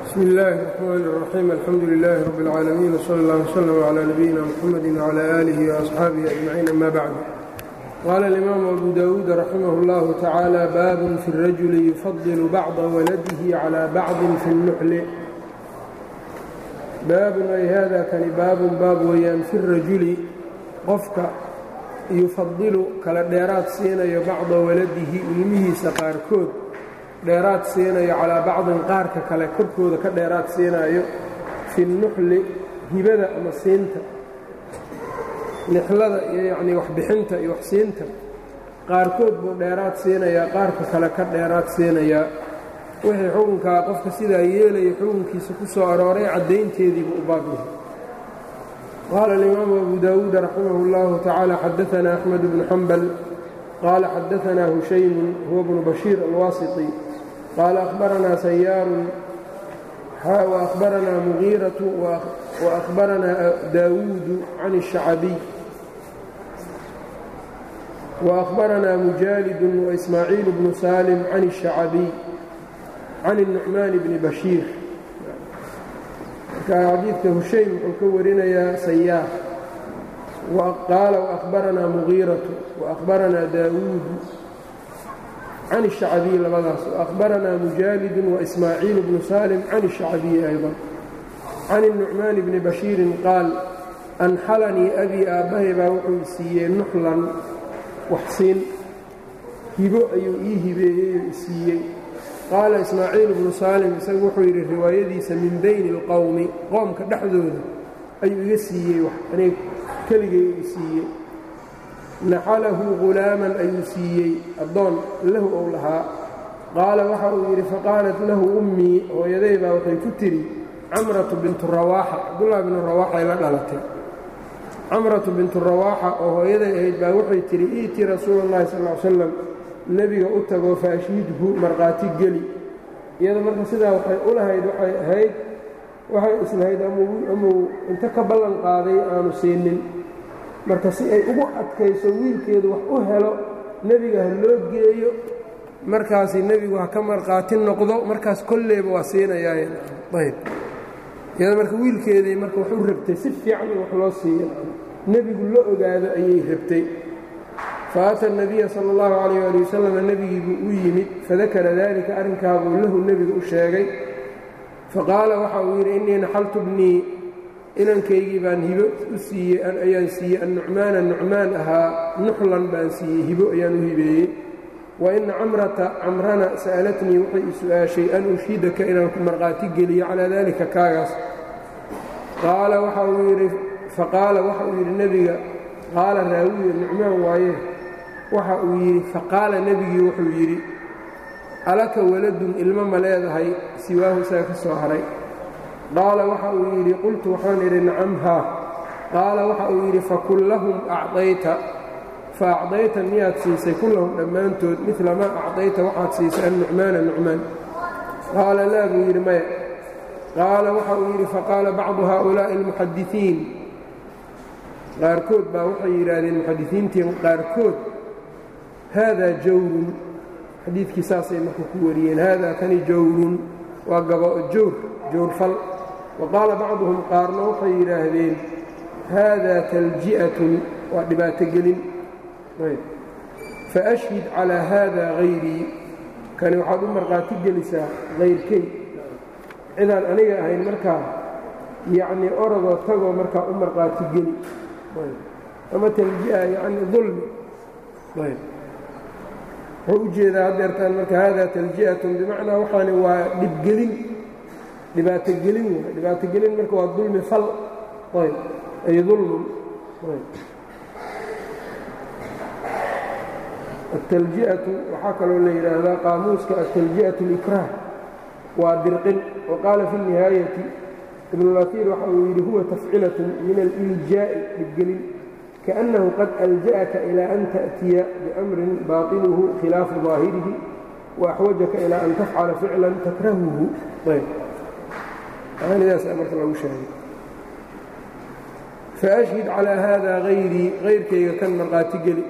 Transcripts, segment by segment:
bsmi illaahi الرaxmaan الraxiim alxamdu lilaahi rab اlcaalamiin wsala اllah wslm clى nabiyina mxamadi wclى aalihi وaasxaabihi ajmaciin ama bacd qaala alimaamu abu dawuud raximah اllahu tacaala baabun fi اrajuli yufadilu bacda waladihi calى bacdin fi اlnuxli baabun ay hada kani baabun baab weeyaan fi rajuli qofka yufadilu kala dheeraad siinayo bacda waladihi ilmihiisa qaarkood dheeraad siinayo calaa bacdin qaarka kale korkooda ka dheeraad siinaayo fi nuxli hibada ama siinta nixlada iyo yacnii waxbixinta iyo waxsiinta qaarkood buu dheeraad siinayaa qaarka kale ka dheeraad siinayaa wixii xukunkaa qofka sidaa yeelaya xukunkiisa ku soo arooray caddaynteediibuu u baab yahay qaala alimaamu abu daawuud raximah اllahu tacaala xadaanaa axmed bnu xambal qaala xadaanaa hushaymun huwa bnu bashiir alwaasiti qaala ahbaranaa sayaarun waahbaranaa mugiiratu waahbaranaa daawuudu can الshacbiy waahbaranaa mujaalidun waismaaciil bnu saalim can الshacbiy can الnucmaan bni bashiir marka xadiidka hushaym wuxuu ka warinayaa sayaar qaala waahbaranaa mugiiratu waahbaranaa daawuudu can الshacbiy labadaas waahbaranaa mujaalidun waismaaciil bnu saalim can الshacbiyi ayضa can الnucmaan bni bashiirin qaal anxalanii abii aabbahay baa wuxuu siiyey nuxlan waxsiin hibo ayuu ii hibeeyey oo isiiyey qaala ismaaciil bnu saalim isagu wuxuu yidhi riwaayadiisa min bayni اlqowmi qoomka dhexdooda ayuu iga siiyey wax aniga keligay u siiyey naxalahu ghulaaman ayuu siiyey addoon lahu ou lahaa qaala waxa uu yidhi faqaalat lahu ummii hooyaday baa waxay ku tidhi camratu bintu rawaaxa cabdullahi binu rawaaxay la dhalatay camratu bintu rawaaxa oo hooyaday ahayd baa waxay tidhi iitii rasuula اllahi sal ly slam nebiga u tagoo faashhidhu markhaati geli iyada marka sidaa waxay u lahayd waxay ahayd waxay islahayd amuu inta ka ballan qaaday aanu siinin marka si ay ugu adkayso wiilkeedu wax u helo nebiga ha loo geeyo markaasi nebigu ha ka markhaati noqdo markaas kolleyba waa siinayaayb iyada marka wiilkeedii marka wax u rabtay si fiican in wax loo siiyo nebigu la ogaado ayay rabtay faata الnabiya salى اllahu calayh ali wasalam nebigiibuu u yimid fadakara dalika arrinkaabuu lahu nebiga u sheegay faqaala waxa uu yidhi innii naxaltu bnii inankaygii baan hibo u siiyey ayaan siiyey annucmaana nucmaan ahaa nuxlan baan siiyey hibo ayaan u hibeeyey wa ina camrata camrana sa'alatnii waxay i su'aashay an ushhidaka inaan ku markhaati geliyo calaa dalika kaagaas qaala waxa uu yidhi faqaala waxa uu yidhi nebiga qaala raawiya nucmaan waaye waxa uu yidhi faqaala nebigii wuxuu yidhi alaka waladun ilmo ma leedahay siwaahu isaga ka soo haray qaala waxa uu yidhi qultu waxaan idhi nacam haa qaala waxa uu yidhi fakullahum acdayta fa acdayta miyaad siisay kullahum dhammaantood midla maa acdayta waxaad siisay annucmaana nucmaan qaala laa buu yidhi maya qaala waxa uu yidhi faqaala bacdu haaulaa'i almuxadisiin qaarkood baa waxay yidhaahdeen muxadisiintii qaarkood haadaa jawrun xadiidkii saasay marka ku wariyeen haadaa kani jawrun waa jawr jawrfal wa qaala bacduhum qaarna waxay yidhaahdeen haadaa talji'atun waa dhibaatogelin faashhid calaa haadaa hayrii kani waxaad u markhaati gelisaa hayrkay cidaan aniga ahayn markaa yacnii orodoo tagoo markaa u markhaati geli ama talji'a yacni dulmi wuxuu u jeedaa haddeertaan marka haadaa talji'atun bimacnaa waxaani waa dhibgelin dhibaatogelin waay dhibaatogelin marka waa dulmi fal ayb ay dulmun atalji'atu waxaa kaloo la yidhaahdaa qaamuuska atalji'atu اlikraah waa dirqin wa qaala fi الnihaayati ibnulatiir waxa uu yidhi huwa tafcilatun min aliljaa'i dhibgelin kaأnnahu qad alja'aka ilaa an ta'tiya biamrin baطinuhu khilaafu ظaahirihi waaxwajaka ilaa an tafcala ficlan takrahuhu maanidaas marka lagu sheegay faashhid calىa haada hayrii hayrkayga kan markhaati geli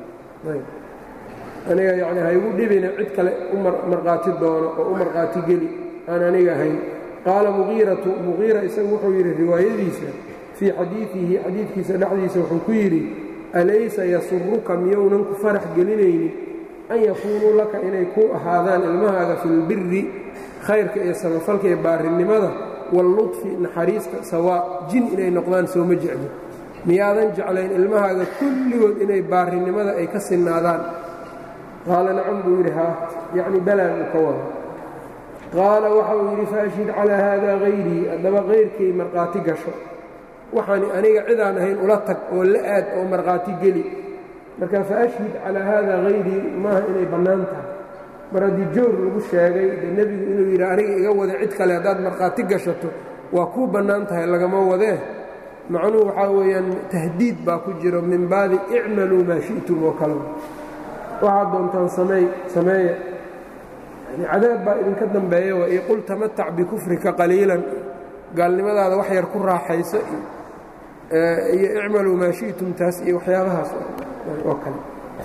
aniga yani haygu dhibina cid kale u markhaati doono oo u markhaati geli aan aniga ahayn qaala muqiiratu muqiira isagu wuxuu yidhi riwaayadiisa fii xadiidihi xadiidkiisa dhexdiisa wuxuu ku yidhi alaysa yasuruka miyounan ku farax gelinaynin an yakuunuu laka inay ku ahaadaan ilmahaaga filbiri khayrka iyo samafalka iyo baarinimada walludfi naxariista sawaa jin inay noqdaan sooma jecli miyaadan jeclayn ilmahaaga kulligood inay baarinimada ay ka sinnaadaan qaala nacam buu yidhi haa yacni balaan uu ka wada qaala waxa uu yidhi faashhid calaa haadaa hayrii haddaba kayrkay markhaati gasho waxaani aniga cidaan ahayn ula tag oo la aad oo markhaati geli marka faashhid calaa haadaa hayrii maaha inay bannaan tahay mar haddii joor lagu sheegay dee nebigu inuu yidhi aniga iga wada cid kale haddaad markhaati gashato waa kuu bannaan tahay lagama wadee macnuhu waxaa weeyaan tahdiid baa ku jiro min baabi icmaluu maa shi'tum oo kale waxaad doontaan sameey sameeya yani cadaab baa idinka dambeeya wa io qul tamatac bikufrika qaliilan gaalnimadaada wax yar ku raaxayso iyo icmaluu maa shi'tum taas iyo waxyaabahaas oo kale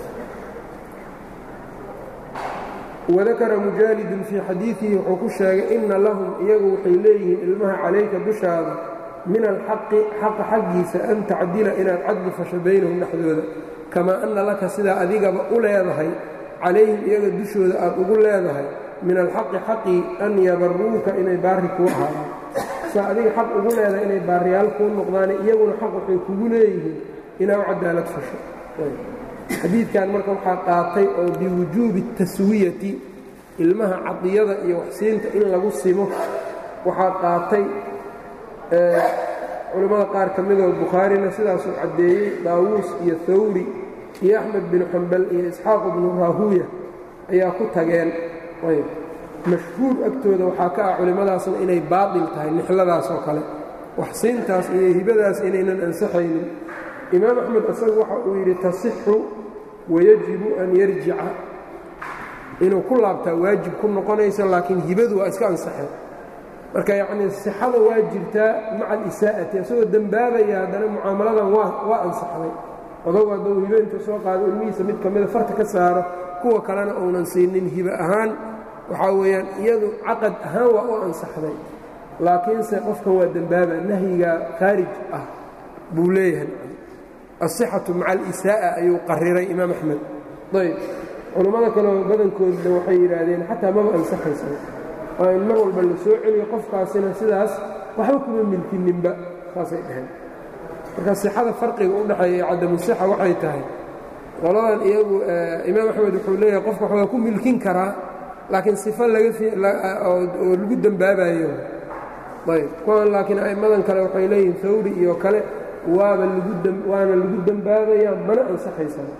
wadakara mujaalidun fii xadiidihi wuxuu ku sheegay inna lahum iyagu waxay leeyihiin ilmaha calayka dushaada min alxaqi xaqa xaggiisa an tacdila inaad cadli fasho baynahum dhexdooda kamaa anna laka sidaa adigaba u leedahay calayhim iyaga dushooda aad ugu leedahay min alxaqi xaqii an yabaruuka inay baari kuu ahaadaan saa adiga xaq ugu leedahay inay baariyaal kuu noqdaane iyaguna xaq waxay kugu leeyihiin inaa u cadaalad fasho xadiidkan marka waxaa qaatay oo biwujuubi taswiyati ilmaha cadiyada iyo waxsiinta in lagu simo waxaa qaatay culimmada qaar ka midoo bukhaarina sidaasuu caddeeyey daawuus iyo hawri iyo axmed binu xambal iyo isxaaq bnu raahuuya ayaa ku tageen ayb mashhuur agtooda waxaa ka ah culimmadaasna inay baatil tahay nixladaas oo kale waxsiintaas iyo hibadaas inaynan ansaxaynin imaam axmed isagu waxa uu yidhi tasixu wayajibu an yarjica inuu ku laabtaa waajib ku noqonaysa laakiin hibadu waa iska ansaxeen marka yacnii sixada waa jirtaa maca alisaa'ati isagoo dembaabaya haddana mucaamaladan waa waa ansaxday odogu hadduu hibo intuu soo qaado ilmihiisa mid ka mida farta ka saaro kuwa kalena uunan siinin hibo ahaan waxaa weeyaan iyadu caqad ahaan waa u ansaxday laakiinse qofkan waa dembaaba nahyiga khaarij ah buu leeyahay asixatu maca alisaa'a ayuu qariray imaam axmed ayb culummada kaleo badankoodna waxay yidhaahdeen xataa maba ansaxaysa waa in mar walba la soo celiyo qofkaasina sidaas waxba kuma milkininba saasay dhaheen marka sixada farqiga u dhexeeya iyo cadamu sixa waxay tahay qoladan iyagu imaam axmed wuxuu leeyahay qofka wax waa ku milkin karaa laakiin sifo lagaoo lagu dembaabayo ayb kuwan laakiin a'immadan kale waxay leeyihiin hawri iyo kale waaba waana lagu dembaabayaa mana ansaxaysaa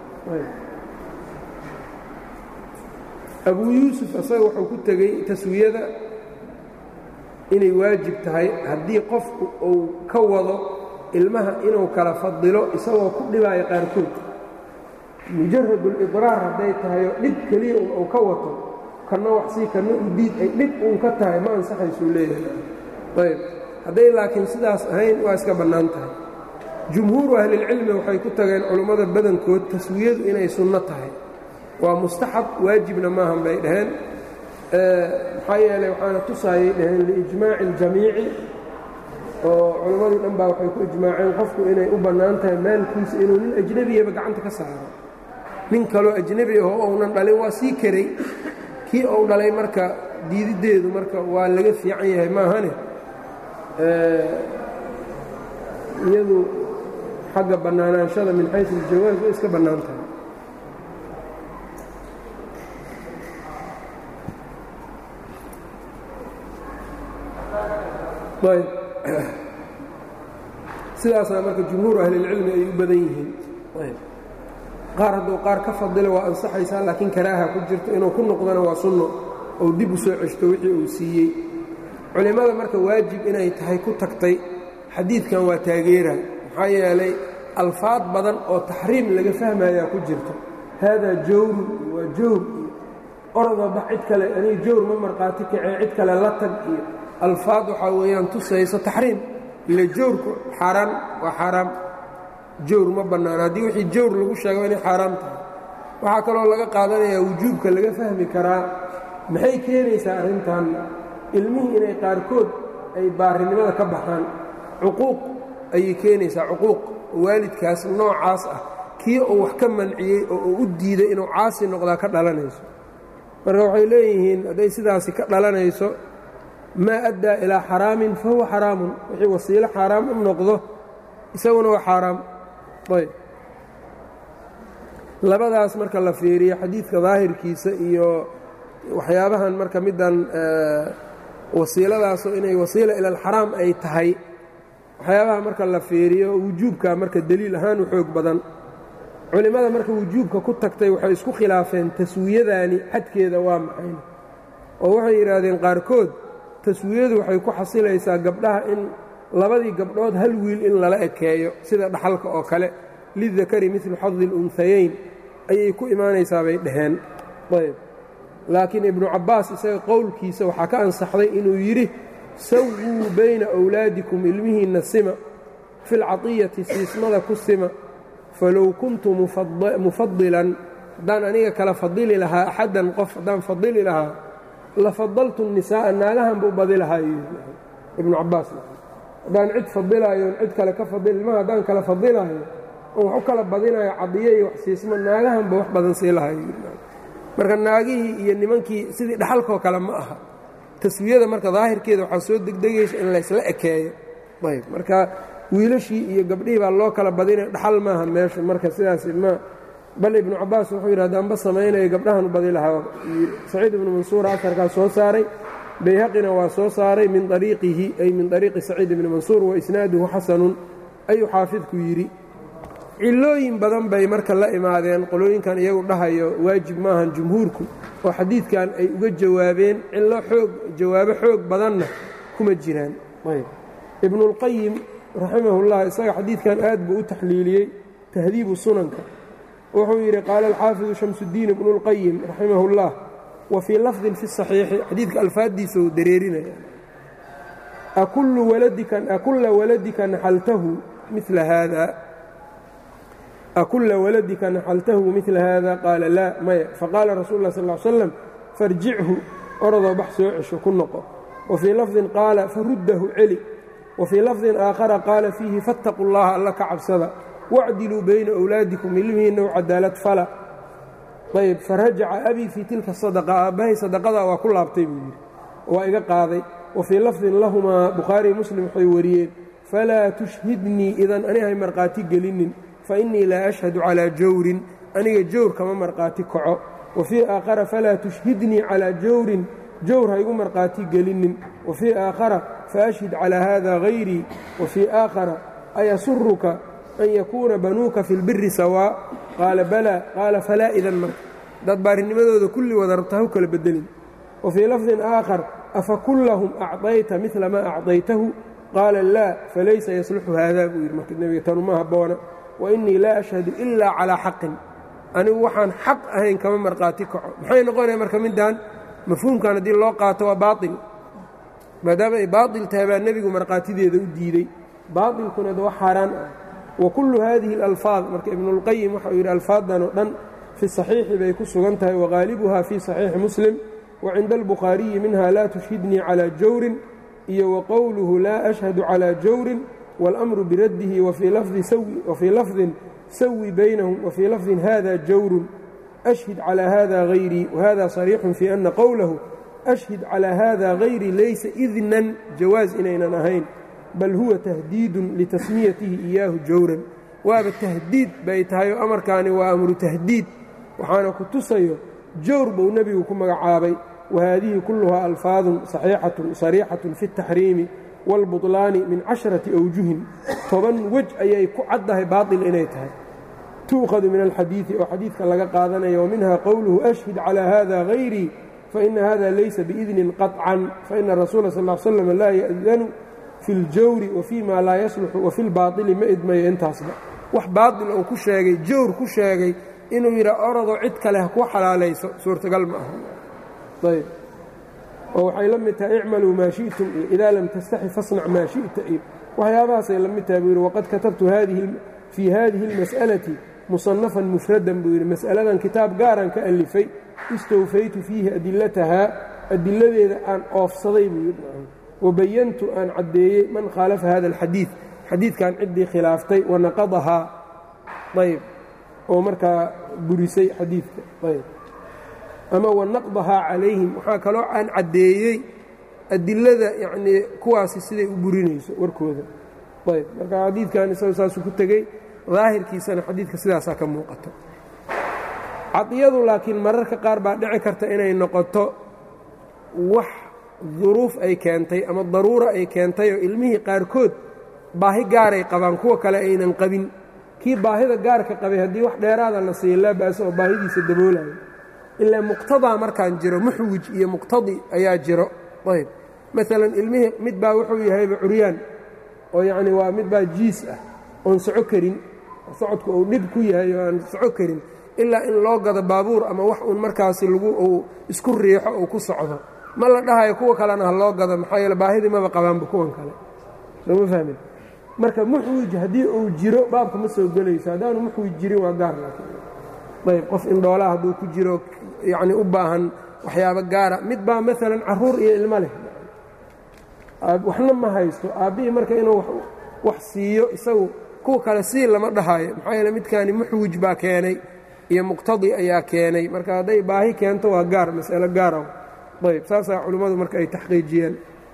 abuu yuusuf asaga wuxuu ku tegey taswiyada inay waajib tahay haddii qofku uu ka wado ilmaha inuu kala fadilo isagoo ku dhibaayo qaarkood mujarradulidraar hadday tahayoo dhib keliya un uu ka wato kanna waxsii kanna u diid ay dhib uun ka tahay ma ansaxaysuu leeyahay ayb hadday laakiin sidaas ahayn waa iska bannaan tahay jumhuuru ahlilcilmi waxay ku tageen culummada badankood taswiyadu inay sunno tahay waa mustaxab waajibna maahan bay dhaheen maxaa yeelay waxaana tusaayay dhaheen liijmaaci اljamiici oo culimmadii dhan baa waxay ku ijmaaceen qofku inay u bannaan tahay maalkiisa inuu nin ajnebiyaba gacanta ka saaro nin kaloo ajnebi aho ounan dhalin waa sii karay kii ou dhalay marka diididdeedu marka waa laga fiican yahay maahane iyadu xagga bannaanaanshada min xaysu aljawaaz way iska bannaan tahay ayb sidaasaa marka jumhuur ahlilcilmi ay u badan yihiin qaar hadduu qaar ka fadilo waa ansaxaysaa laakiin karaaha ku jirto inuu ku noqdona waa sunno ou dib u soo ceshto wixii uu siiyey culimmada marka waajib inay tahay ku tagtay xadiidkan waa taageera maxaa yeelay alfaad badan oo taxriim laga fahmayaa ku jirto haadaa jawrun waa jawr iyo orodaba cid kale aniga jawr ma markhaati kacee cid kale la tag iyo alfaad waxaa weeyaan tusayso taxriim ila jawrku xaaraan waa xaaraam jawr ma bannaan haddii wixii jawr lagu sheego inay xaaraam tahay waxaa kaloo laga qaadanayaa wujuubka laga fahmi karaa maxay keenaysaa arrintan ilmihii inay qaarkood ay baarinimada ka baxaan cuquuq ayay keenaysaa cuquuq waalidkaas noocaas ah kii uu wax ka manciyey oo uu u diiday inuu caasi noqdaa ka dhalanayso marka waxay leeyihiin hadday sidaasi ka dhalanayso maa addaa ilaa xaraamin fa huwa xaraamun wixii wasiilo xaaraam u noqdo isaguna waa xaaraam ayb labadaas marka la fiiriyo xadiidka daahirkiisa iyo waxyaabahan marka middan wasiiladaasoo inay wasiila ila alxaraam ay tahay waxyaabaha marka la fiiriyo wujuubka marka deliil ahaan u xoog badan culimmada marka wujuubka ku tagtay waxay isku khilaafeen taswiyadaani xadkeeda waa maxay oo waxay yidhaahdeen qaarkood taswiyadu waxay ku xasilaysaa gabdhaha in labadii gabdhood hal wiil in lala ekeeyo sida dhaxalka oo kale lidakari midlu xadi اlunhayayn ayay ku imaanaysaa bay dhaheen ayb laakiin ibnu cabbaas isaga qowlkiisa waxaa ka ansaxday inuu yidhi sawuu bayna awlaadikum ilmihiinna sima fi lcatiyati siismada ku sima falow kuntu mufadilan haddaan aniga kala fadili lahaa axaddan qof haddaan fadili lahaa la fadaltu الnisaa'a naagahanba u badi lahaa ibnu cabbaas haddaan cid fadilaayoon cid kale ka fadil ilmaha haddaan kala fadilaayo oo wax u kala badinayo cadiyo iyo wax siismo naagahanba wax badan sii lahayo marka naagihii iyo nimankii sidii dhaxalkoo kale ma aha taswiyada marka daahirkeeda waxaa soo degdegaysa in laysla ekeeyo ayb marka wiilashii iyo gabdhihii baa loo kala badinaya dhaxal maaha meesha marka sidaas ma bal ibnu cabbaas wuxuu yidhi haddaanba samaynayo gabdhahan u badi lahaa saciid ibnu mansuura asarkaa soo saaray bayhaqina waa soo saaray min ariiqihi ay min ariiqi saciid ibni mansuur wa isnaaduhu xasanun ayuu xaafidku yidhi cilooyin badan bay marka la imaadeen qolooyinkan iyagu dhahayo waajib maahan jumhuurku oo xadiidkan ay uga jawaabeen cillo xoog jawaabo xoog badanna kuma jiraan ibnuulqayim raximahullah isaga xadiidkan aad buu u taxliiliyey tahdiibu sunanka wuxuu yidhi qaala alxaafidu shamsudiin ibnuulqayim raximahullah wa fii lafdin fi saxiixi xadiidka alfaaddiisa uu dareerinaya akulla waladika naxaltahu mila haada akulla waladika naxaltahu midla haada qaala laa maya faqaala rasuulu lah sal ly slam farjichu orodoo bax soo cesho ku noqo wa fii lafdin qaala faruddahu celi wa fii lafdin aakhara qaala fiihi fattaquu llaha alla ka cabsada wacdiluu bayna awlaadikum ilmihiinna u cadaalad fala ayb farajaca abii fii tilka sadaqa aabbahay sadaqadaa waa ku laabtay buu yidhi waa iga qaaday wa fii lafdin lahumaa bukhaariy muslim waxay wariyeen falaa tushhidnii idan anihay markhaati gelinin fainii laa ashhadu calaa jawrin aniga jawr kama markhaati kaco wa fii aakhara falaa tushhidnii calaa jawrin jawr ha igu markhaati gelinin wa fii aakhara faashhid calaa haada hayrii wa fii aakhara ayasuruka an yakuuna banuuka fi lbiri sawaa qaala balaa qaala falaa idan marka dad baarinimadooda kulli wada rabta ha u kala bedelin wa fii lafdin aakhar afa kullahum acطayta midla maa acطaytahu qaala laa falaysa yasluxu haadaa buu yidhi marka nebiga tanuma habboona wainii laa ashhadu ilaa calaa xaqin anigu waxaan xaq ahayn kama markhaati kaco maxay noqonaya marka middan mafhuumkan haddii loo qaato waa baail maadaama ay baail tahay baa nebigu markhaatideeda u diidey baailkuna waa xaaraan ah wa kullu haadihi اlalfaad marka ibnuاlqayim waxauu yidhi alfaaddan oo dhan fi saxiixi bay ku sugan tahay wagaalibuha fii saxiixi muslim wa cinda albukhaariyi minha laa tushhidnii calaa jawrin iyo wa qowluhu laa ashhadu calaa jawrin wاlأmru biraddihi wafii lafdin sawi baynahum wafii lafdin hada jawrun ashhid calى hada hayrii wahada صariixun fii ana qowlahu ashhid calى hada hayri laysa idnan jawaaz inaynan ahayn bal huwa tahdiidun litasmiyatihi iyaahu jawran waaba tahdiid bay tahay oo amarkaani waa amru tahdiid waxaana ku tusayo jawr buu nebigu ku magacaabay wahaadihi kulluhaa alfaadun sariixatun fi اtaxriimi wاlbuطlaani min casharati awjuhin toban wej ayay ku caddahay baaطil inay tahay tu'khadu min alxadiidi oo xadiidka laga qaadanaya waminha qowluhu ashhid calى hada hayrii faina hada laysa biidnin qaطcan faina rasuula sal slam laa ya'danu fi اljawri wafii ma laa yasluxu wafi lbaaطili ma idmayo intaasba wax baaطil uu ku sheegay jawr ku sheegay inuu yidhaa orodoo cid kale ha ku xalaalayso suurtagal ma aha ayb oo waxay la mid tahay icmaluu maa shi'tum iyo idaa lam tastaxi fasnac maa shi'ta iyo waxyaabahaasay la mid tahay buu yidhi waqad katabtu fii haadihi اlmas'alati musanafan mufradan buu yidhi mas'aladan kitaab gaaran ka alifay istawfaytu fiihi adilatahaa adiladeeda aan oofsaday buu yidhi wabayantu aan caddeeyey man khaalafa hada alxadiid xadiidkan ciddii khilaaftay wanaqadahaa ayb oo markaa burisay xadiidka ayb ama wanaqdahaa calayhim waxaa kaloo aan caddeeyey adilada yacnii kuwaasi siday u burinayso warkooda ayb marka xadiidkan isaga saasuu ku tegey daahirkiisana xadiidka sidaasaa ka muuqato cadiyadu laakiin mararka qaar baa dhici karta inay noqoto wax duruuf ay keentay ama daruura ay keentay oo ilmihii qaarkood baahi gaaray qabaan kuwa kale aynan qabin kii baahida gaarka qabay haddii wax dheeraada la siiya laa ba'sa oo baahidiisa daboolayo ilaa muqtadaa markaan jiro muxwij iyo muqtadi ayaa jiro ayb maalan ilmihii mid baa wuxuu yahayba curyaan oo yacni waa mid baa jiis ah oon soco karin socodku uu dhib ku yahay oo aan soco karin ilaa in loo gado baabuur ama wax uun markaasi lagu uu isku riixo uu ku socdo ma la dhahayo kuwa kalena ha loo gado maxaa yeele baahidii maba qabaanba kuwan kale sooma fahmin marka muxwij haddii uu jiro baabka ma soo gelayso haddaanu muxwij jirin waa gaar laakiin ayb qof indhoolaa hadduu ku jiro yacni u baahan waxyaabo gaara mid baa maalan carruur iyo ilmo leh waxna ma haysto aabbihii marka inuu wax siiyo isagu kuwa kale sii lama dhahayo maxaa yeele midkaani muxwij baa keenay iyo muqtadi ayaa keenay marka hadday baahi keento waa gaar mas'alo gaara ayb saasaa culimmadu marka ay taxqiijiyeen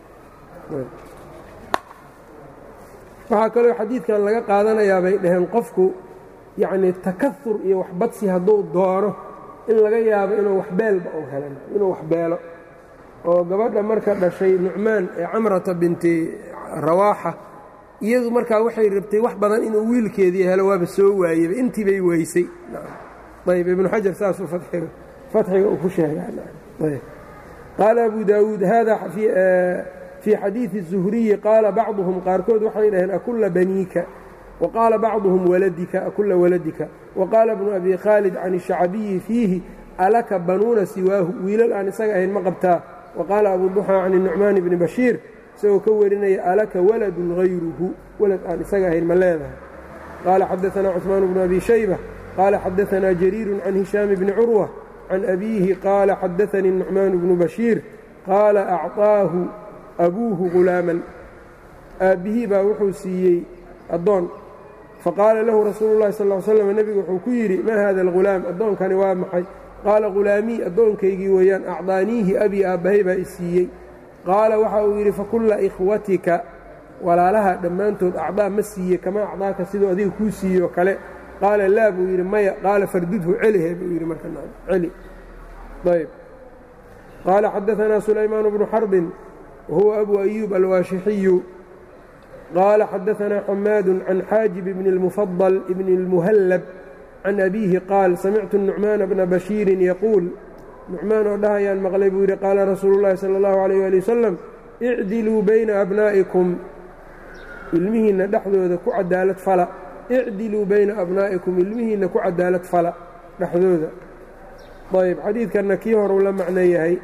waxaa kaloo xadiidkan laga qaadanayaa bay dhaheen qofku yacnii takahur iyo waxbadsi hadduu doono in laga yaabo inuu waxbeelba u helan inuu waxbeelo oo gabadha marka dhashay nucmaan ee camrata binti rawaaxa iyadu markaa waxay rabtay wax badan inuu wiilkeedii helo waaba soo waayeyba intii bay weysay ayb ibnu xajar saasuu fatxiga fatxiga uu ku sheegaa qaala abu daawuud hada fii xadiidi الzuhriyi qaala bacduhum qaarkood waxay dhaheen akulla baniika waqaala bacduhum waladika akulla waladika waqaala bnu abi khaalid can الshacbiyi fiihi alaka banuuna siwaahu wiilal aan isaga ahayn ma qabtaa waqaala abu duxaa can الnucmaan bni bashiir isagoo ka warinaya alaka waladun hayruhu walad aan isaga ahayn ma leedahay qaala xadaanaa cثmaan bnu abi shayba qaala xadaanaa jariiru can hishaam bni curwa can abiihi qaala xadaanii الnucmaan bnu bashiir qaala acطaahu abuuhu ghulaaman aabbihii baa wuxuu siiyey addoon faqaala lahu rasuulu اllahi sal ly slam nebigu wuxuu ku yidhi maa hada algulaam addoonkani waa maxay qaala ghulaamii addoonkaygii weeyaan acdaaniihi abii aabbahay baa i siiyey qaala waxa uu yidhi fakulla ikhwatika walaalaha dhammaantood acdaa ma siiye kama acdaaka siduu adiga kuu siiyo kale qaala laa buu yidhi maya qaala fardudhu celihe buu yidhi marka celi ayb qaala xadaanaa sulaymaan bnu xarbin wahuwa abu ayuub alwaashixiyu qaala xadaanaa xamaadu can xaajib bni اlmufadal bni اlmuhallab can abiihi qaal samictu nucmaana bna bashiirin yaquul nucmaan oo dhahayaan maqlay buu yidhi qaala rasuulu llahi sala allahu alayh ali wasalam icdiluu bayna abnaa'ikum ilmihiinna dhexdooda ku cadaalad fala icdiluu bayna abnaa'ikum ilmihiinna ku cadaalad fala dhexdooda ayb xadiidkanna kii horuu la macno yahay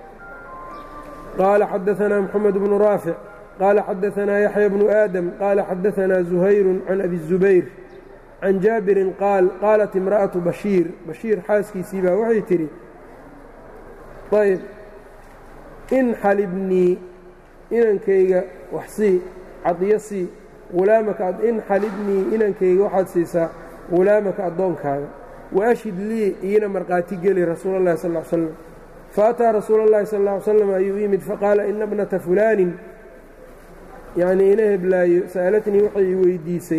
qaala xadaanaa moxamed bnu raafic qaala xadaanaa yaxya bnu aadam qaala xadaanaa zuhayru can abi zubayr can jaabirin qaal qaalat imra'atu bashiir bashiir xaaskiisii baa waxay tidhi ayb in xalibnii inankayga wax sii cadiyo sii ulaamaka in xalibnii inankayga waxaad siisaa ghulaamaka addoonkaaga waashhid lii iina markhaati geli rasuula اllahi sal ly slam faataa rasuula اllahi sal ly slam ayuu yimid faqaala ina bnata fulaanin yacnii ina heblaayo sa'alatnii waxay i weydiisay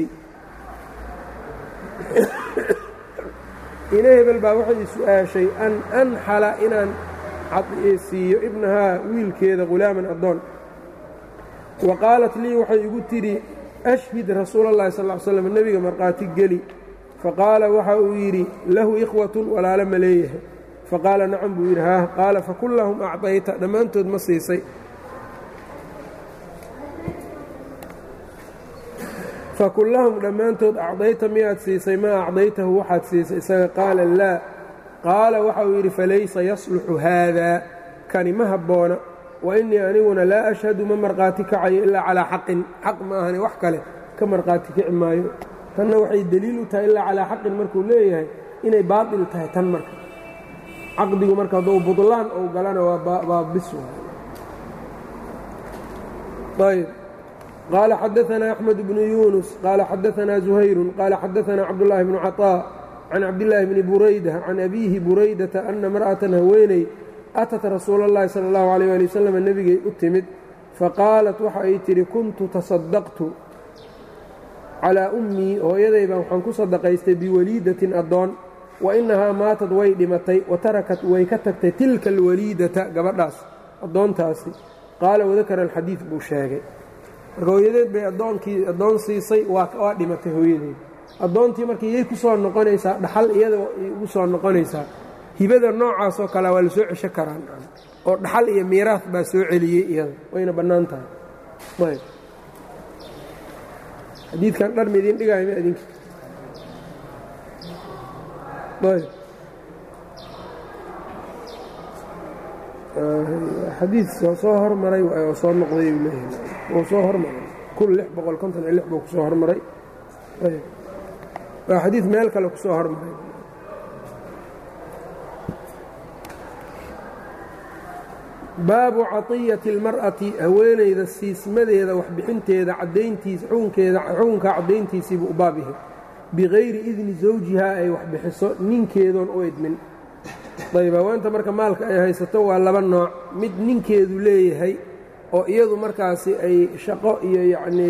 ina hebel baa waxay i su-aashay an anxala inaan siiyo ibnahaa wiilkeeda ghulaaman addoon wa qaalat lii waxay igu tidhi ashhid rasuula اllahi sal ly slam nebiga markhaati geli faqaala waxa uu yidhi lahu ikhwatun walaalo ma leeyahay faqaala nacam buu yidhi haah qaala fakullahum acdayta dhammaantood ma siisay fakullahum dhammaantood acdayta miyaad siisay maa acdaytahu waxaad siisay isaga qaala laa qaala waxa uu yidhi falaysa yasluxu haadaa kani ma habboona wa innii aniguna laa ashhadu ma markhaati kacayo ilaa calaa xaqin xaq ma ahani wax kale ka markhaati kici maayo tanna waxay deliil u tahay ilaa calaa xaqin markuu leeyahay inay baatil tahay tan marka caqdigu marka hadduu budlaan ou galana waa bis ayb qaala xadaanaa axmed bnu yuunus qaala xadaanaa zuhayrun qaala xadaanaa cabdullaahi bnu caطaa can cabdillaahi bni burayda can abiihi buraydata ana mar'atan haweeney atat rasuula اllahi sala اllahu alayh ali wasalam nebigay u timid faqaalat waxa ay tidhi kuntu tasadaqtu calaa ummii hooyaday baan waxaan ku sadaqaystay biwaliidatin addoon wa innahaa maatad way dhimatay wa tarakat way ka tagtay tilka alwaliidata gabadhaas addoontaasi qaala wadakara alxadiid buu sheegay marka hooyadeed bay addoonkii addoon siisay waa dhimatay hooyadeed addoontii marka iyay ku soo noqonaysaa dhaxal iyada ugu soo noqonaysaa hibada noocaasoo kale waa la soo cesho karaan oo dhaxal iyo miiraas baa soo celiyey iyada wayna bannaan tahay ayb xadiidkan dhar ma idiin dhigaayo ma idinka ayb xadiid soo soo hormaray oo soo noqday buu leeyahay oo soo hormaray kun lix boqol konton iyo lix buu ku soo hormaray ayb waa xadiid meel kale ku soo hormaray baabu caطiyati اlmar'ati haweenayda siismadeeda waxbixinteeda cadayntiisa xukunkeeda xukunka caddayntiisiibuu u baab yahay bikayri idni zawjihaa ay waxbixiso ninkeedoon u idmin ayb haweenta marka maalka ay haysato waa laba nooc mid ninkeedu leeyahay oo iyadu markaasi ay shaqo iyo yacnii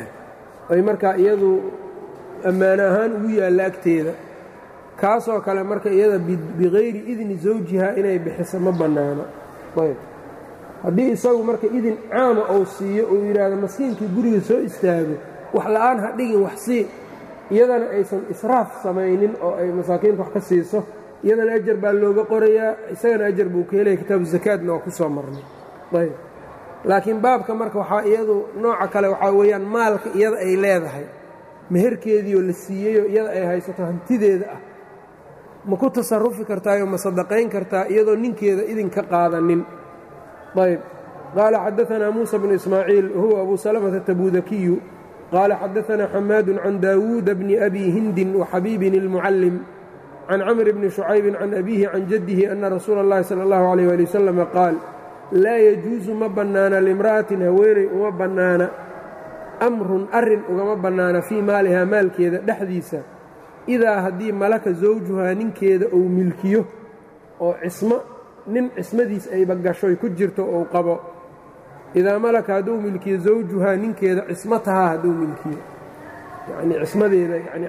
ay markaa iyadu ammaano ahaan ugu yaalla agteeda kaasoo kale marka iyada bikayri idni zawjihaa inay bixiso ma bannaano ayb haddii isagu marka idin caama uu siiyo uu yidhaahdo maskiinkii guriga soo istaago wax la'aan ha dhigin wax sii iyadana aysan israaf samaynin oo ay masaakiinta wax ka siiso iyadana ajar baa looga qorayaa isagana ajar buu ka helaya kitaabu zakaadna waa ku soo marnay ayb laakiin baabka marka waxaa iyadu nooca kale waxaa weeyaan maalka iyada ay leedahay meherkeediioo la siiyeyoo iyada ay haysato hantideeda ah ma ku tasarufi kartaayoo ma sadaqayn kartaa iyadoo ninkeeda idinka qaadanin ayb qaala xadaanaa muusa bnu ismaaciil huwa abu salamata tabuudakiyu qaala xadaanaa xamaadun can daawuuda bni abi hindin waxabiibin ilmucallim can camr bni shucaybin can abiihi can jaddihi ana rasuula اllahi sala اllahu alayh ali wasalama qaal laa yajuusu ma bannaana limra'atin haweeney uma bannaana amrun arrin ugama bannaana fii maalihaa maalkeeda dhexdiisa idaa haddii malaka zawjuhaa ninkeeda uu milkiyo oo cismo nin cismadiis ayba gashoy ku jirto ou qabo idaa malaka hadduu milkiyo zawjuhaa ninkeeda cismatahaa hadduu milkiyo yacnii cismadeeda yani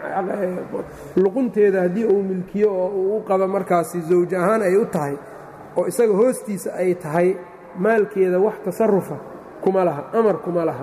luqunteeda haddii uu milkiyo oo uu u qabo markaasi zawj ahaan ay u tahay oo isaga hoostiisa ay tahay maalkeeda wax tasarufa kuma laha amar kuma laha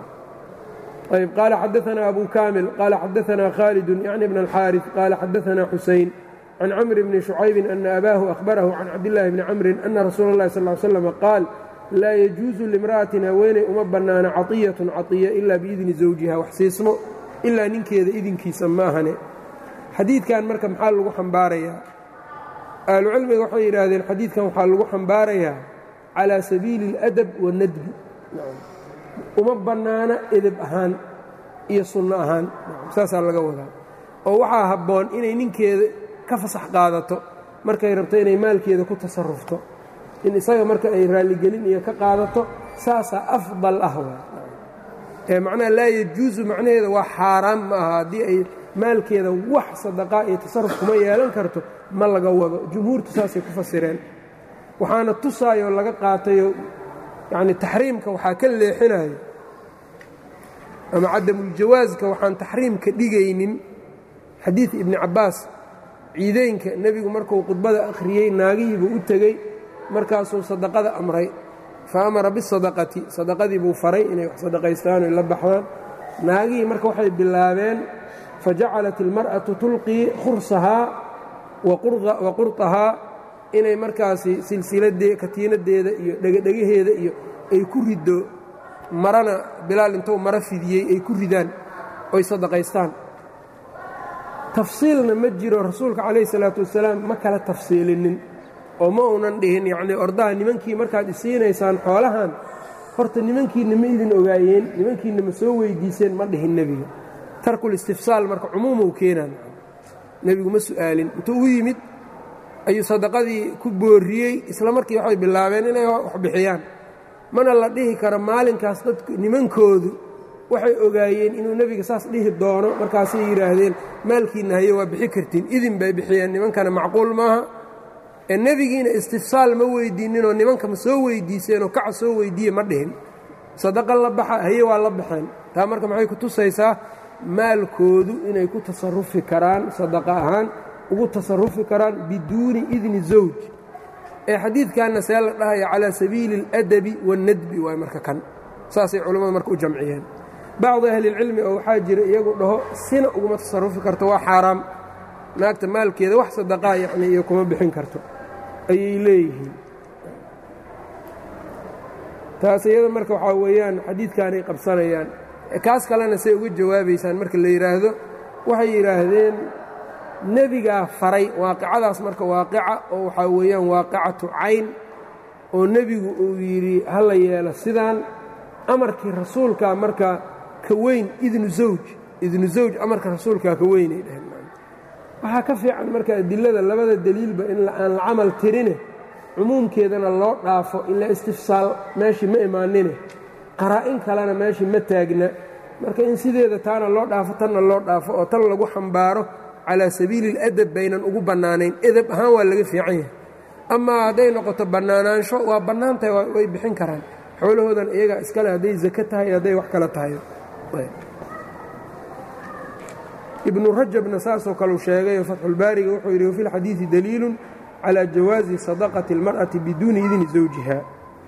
ayb qaala xadaanaa abu kaamil qaala xadaanaa khaalidun yacni bn alxaaris qaala xadaanaa xuseyn can camr bni shucaybin ana abaahu ahbarahu can cabdillaahi bni camrin ana rasuula اllahi sal ly slam qaal laa yajuusu limra'atin haweeney uma bannaana caطiyatun caطiya ilaa biidni zawjiha wax siismo ilaa ninkeeda idinkiisa maahane xadiidkan marka maxaa lagu xambaarayaa ahlucilmiga waxay yidhaahdeen xadiidkan waxaa lagu xambaarayaa calaa sabiili اladab wanadbi uma bannaana edeb ahaan iyo sunno ahaan saasaa laga wadaa oo waxaa habboon inay ninkeeda ka fasax qaadato markay rabto inay maalkeeda ku tasarufto in isaga marka ay raalligelin iyo ka qaadato saasaa afdal ah waa ee macnaha laa yajuusu macnaheeda waa xaaraan ma aha haddii ay maalkeeda wax sadaqaa iyo tasaruf kuma yeelan karto ma laga wado jumhuurtu saasay ku fasireen waxaana tusaayoo laga qaatayo yacni taxriimka waxaa ka leexinayo ama cadamuljawaaska waxaan taxriimka dhigaynin xadiid ibni cabbaas ciideynka nebigu markuu khudbada akhriyey naagihiibuu u tegey markaasuu sadaqada amray fa amara bisadaqati sadaqadii buu faray inay wax sadaqaystaan oy la baxdaan naagihii marka waxay bilaabeen fa jacalat ilmar'atu tulqii khursahaa wa qurطahaa inay markaasi silsiladee katiinadeeda iyo dhegadhegaheeda iyo ay ku riddo marana bilaal intuu maro fidiyey ay ku ridaan oy sadaqaystaan tafsiilna ma jiro rasuulka calayhi salaatu wasalaam ma kala tafsiilinin oo ma uunan dhihin yacnii ordaha nimankii markaad isiinaysaan xoolahan horta nimankiinna ma idin ogaayeen nimankiinna ma soo weyddiiseen ma dhihin nebiga tarkul istifsaal marka cumuumou keenaan nebigu ma su'aalin intuu u yimid ayuu sadaqadii ku booriyey isla markii waxay bilaabeen inay wax bixiyaan mana la dhihi karo maalinkaas dadku nimankoodu waxay ogaayeen inuu nebiga saas dhihi doono markaasay yidhaahdeen maalkiinna haye waa bixi kartiin idin bay bixiyeen nimankana macquul maaha ee nebigiina istifsaal ma weydiininoo nimanka ma soo weydiiseenoo kaca soo weydiiye ma dhihin sadaqa la baxa haye waa la baxeen taa marka maxay ku tusaysaa maalkoodu inay ku tasarufi karaan sadaqa ahaan ugu tasarufi karaan biduuni idni zawj ee xadiidkanna see la dhahaya calaa sabiili اladabi waاnnadbi waay marka kan saasay culammadu marka u jamciyeen bacdi ahlilcilmi oo waxaa jira iyagu dhaho sina uguma tasarufi karto waa xaaraam naagta maalkeeda wax sadaqaa yacni iyo kuma bixin karto ayay leeyihiin taas iyada marka waxaa weeyaan xadiidkaanay qabsanayaan kaas kalena say uga jawaabaysaan marka la yidhaahdo waxay yidhaahdeen nebigaa faray waaqicadaas marka waaqica oo waxaa weeyaan waaqicatu cayn oo nebigu uu yidhi ha la yeelo sidaan amarkii rasuulkaa marka ka weyn idnu zawj idnu zawj amarka rasuulkaa ka weynay dheheen waxaa ka fiican marka adilada labada deliilba in aan la camal tirine cumuumkeedana loo dhaafo ila istifsaal meeshii ma imaanine qaraa-in kalena meeshii ma taagna marka in sideeda taana loo dhaafo tanna loo dhaafo oo tan lagu xambaaro calaa sabiili اladab baynan ugu bannaanayn edab ahaan waa laga fiican yahay amaa hadday noqoto bannaanaansho waa bannaan tahay way bixin karaan xoolahoodan iyagaa iskale hadday zake tahay hadday wax kale tahay ibnu rajabna saasoo kaleu sheegayo fatxulbaariga wuxuu yidhi wafi lxadiidi daliilu calى jawaazi sadaqati اlmar'ati biduuni idni zawjiha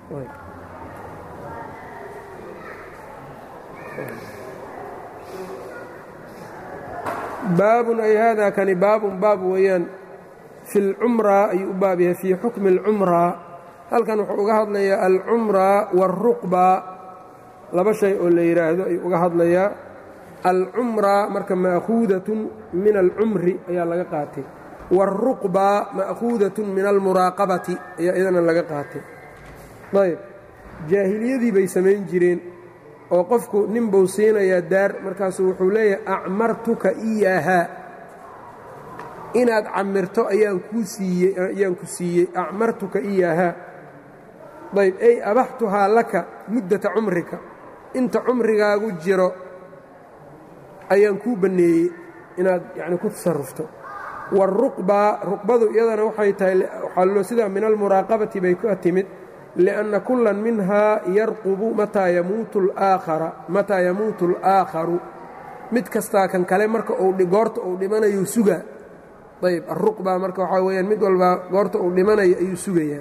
baabun ay hada kani baabun baab weeyaan fi اlcumraa ayuu u baab yahay fii xukmi اlcumraa halkan wuxuu uga hadlayaa alcumraa wاlruqba laba shay oo la yidhaahdo ayuu uga hadlayaa alcumraa marka ma'khuudatun min alcumri ayaa laga qaatay wاlruqba ma'khuudatun min almuraaqabati ayaa iyadana laga qaatay ayb jaahiliyadii bay samayn jireen oo qofku nin buu siinayaa daar markaasuu wuxuu leeyahay acmartuka iyaahaa inaad camirto ayaan kuu siiyey ayaan ku siiyey acmartuka iyaahaa ayb ay abaxtuhaa laka muddata cumrika inta cumrigaagu jiro ayaan kuu banneeyey inaad yacni ku tasarufto wاlruqba ruqbadu iyadana waxay tahay waxaa sidaa min almuraaqabati bay ka timid liأnna kula minhaa yarqubu mataa yamuutu اlaakhara mataa yamuutu اlآakharu mid kastaa kan kale marka uu goorta uu dhimanayo sugaa ayb aruqba marka waxaa weyaan mid walbaa goorta uu dhimanayo ayuu sugayaa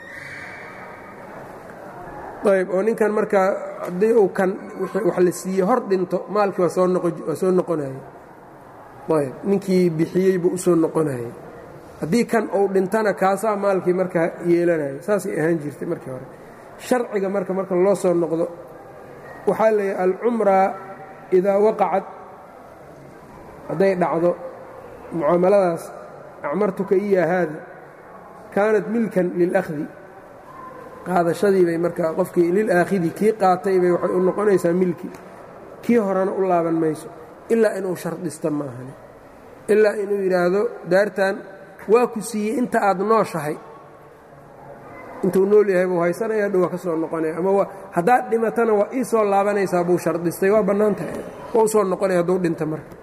ayb oo ninkan marka haddii uu kan wax la siiye hor dhinto maalkii waa soo noqonaya ayb ninkii bixiyey buu u soo noqonayay haddii kan uu dhintana kaasaa maalkii markaa yeelanaya saasay ahaan jirtay markii hore sharciga marka marka loo soo noqdo waxaa leeyahay alcumraa idaa waqacad hadday dhacdo mucaamaladaas acmartuka iya haada kaanat milkan lilahdi qaadashadii bay markaa qofkii lilaakhidi kii qaatay bay waxay u noqonaysaa milki kii horena u laaban mayso ilaa inuu shardhista maahan ilaa inuu yidhaahdo daartan waa ku siiyey inta aad nooshahay intuu nool yahay buu haysanaya dhow waa ka soo noqonaya ama haddaad dhimatana waa ii soo laabanaysaa buu shardhistay waa bannaan tahay waa u soo noqonaya hadduu dhinta marka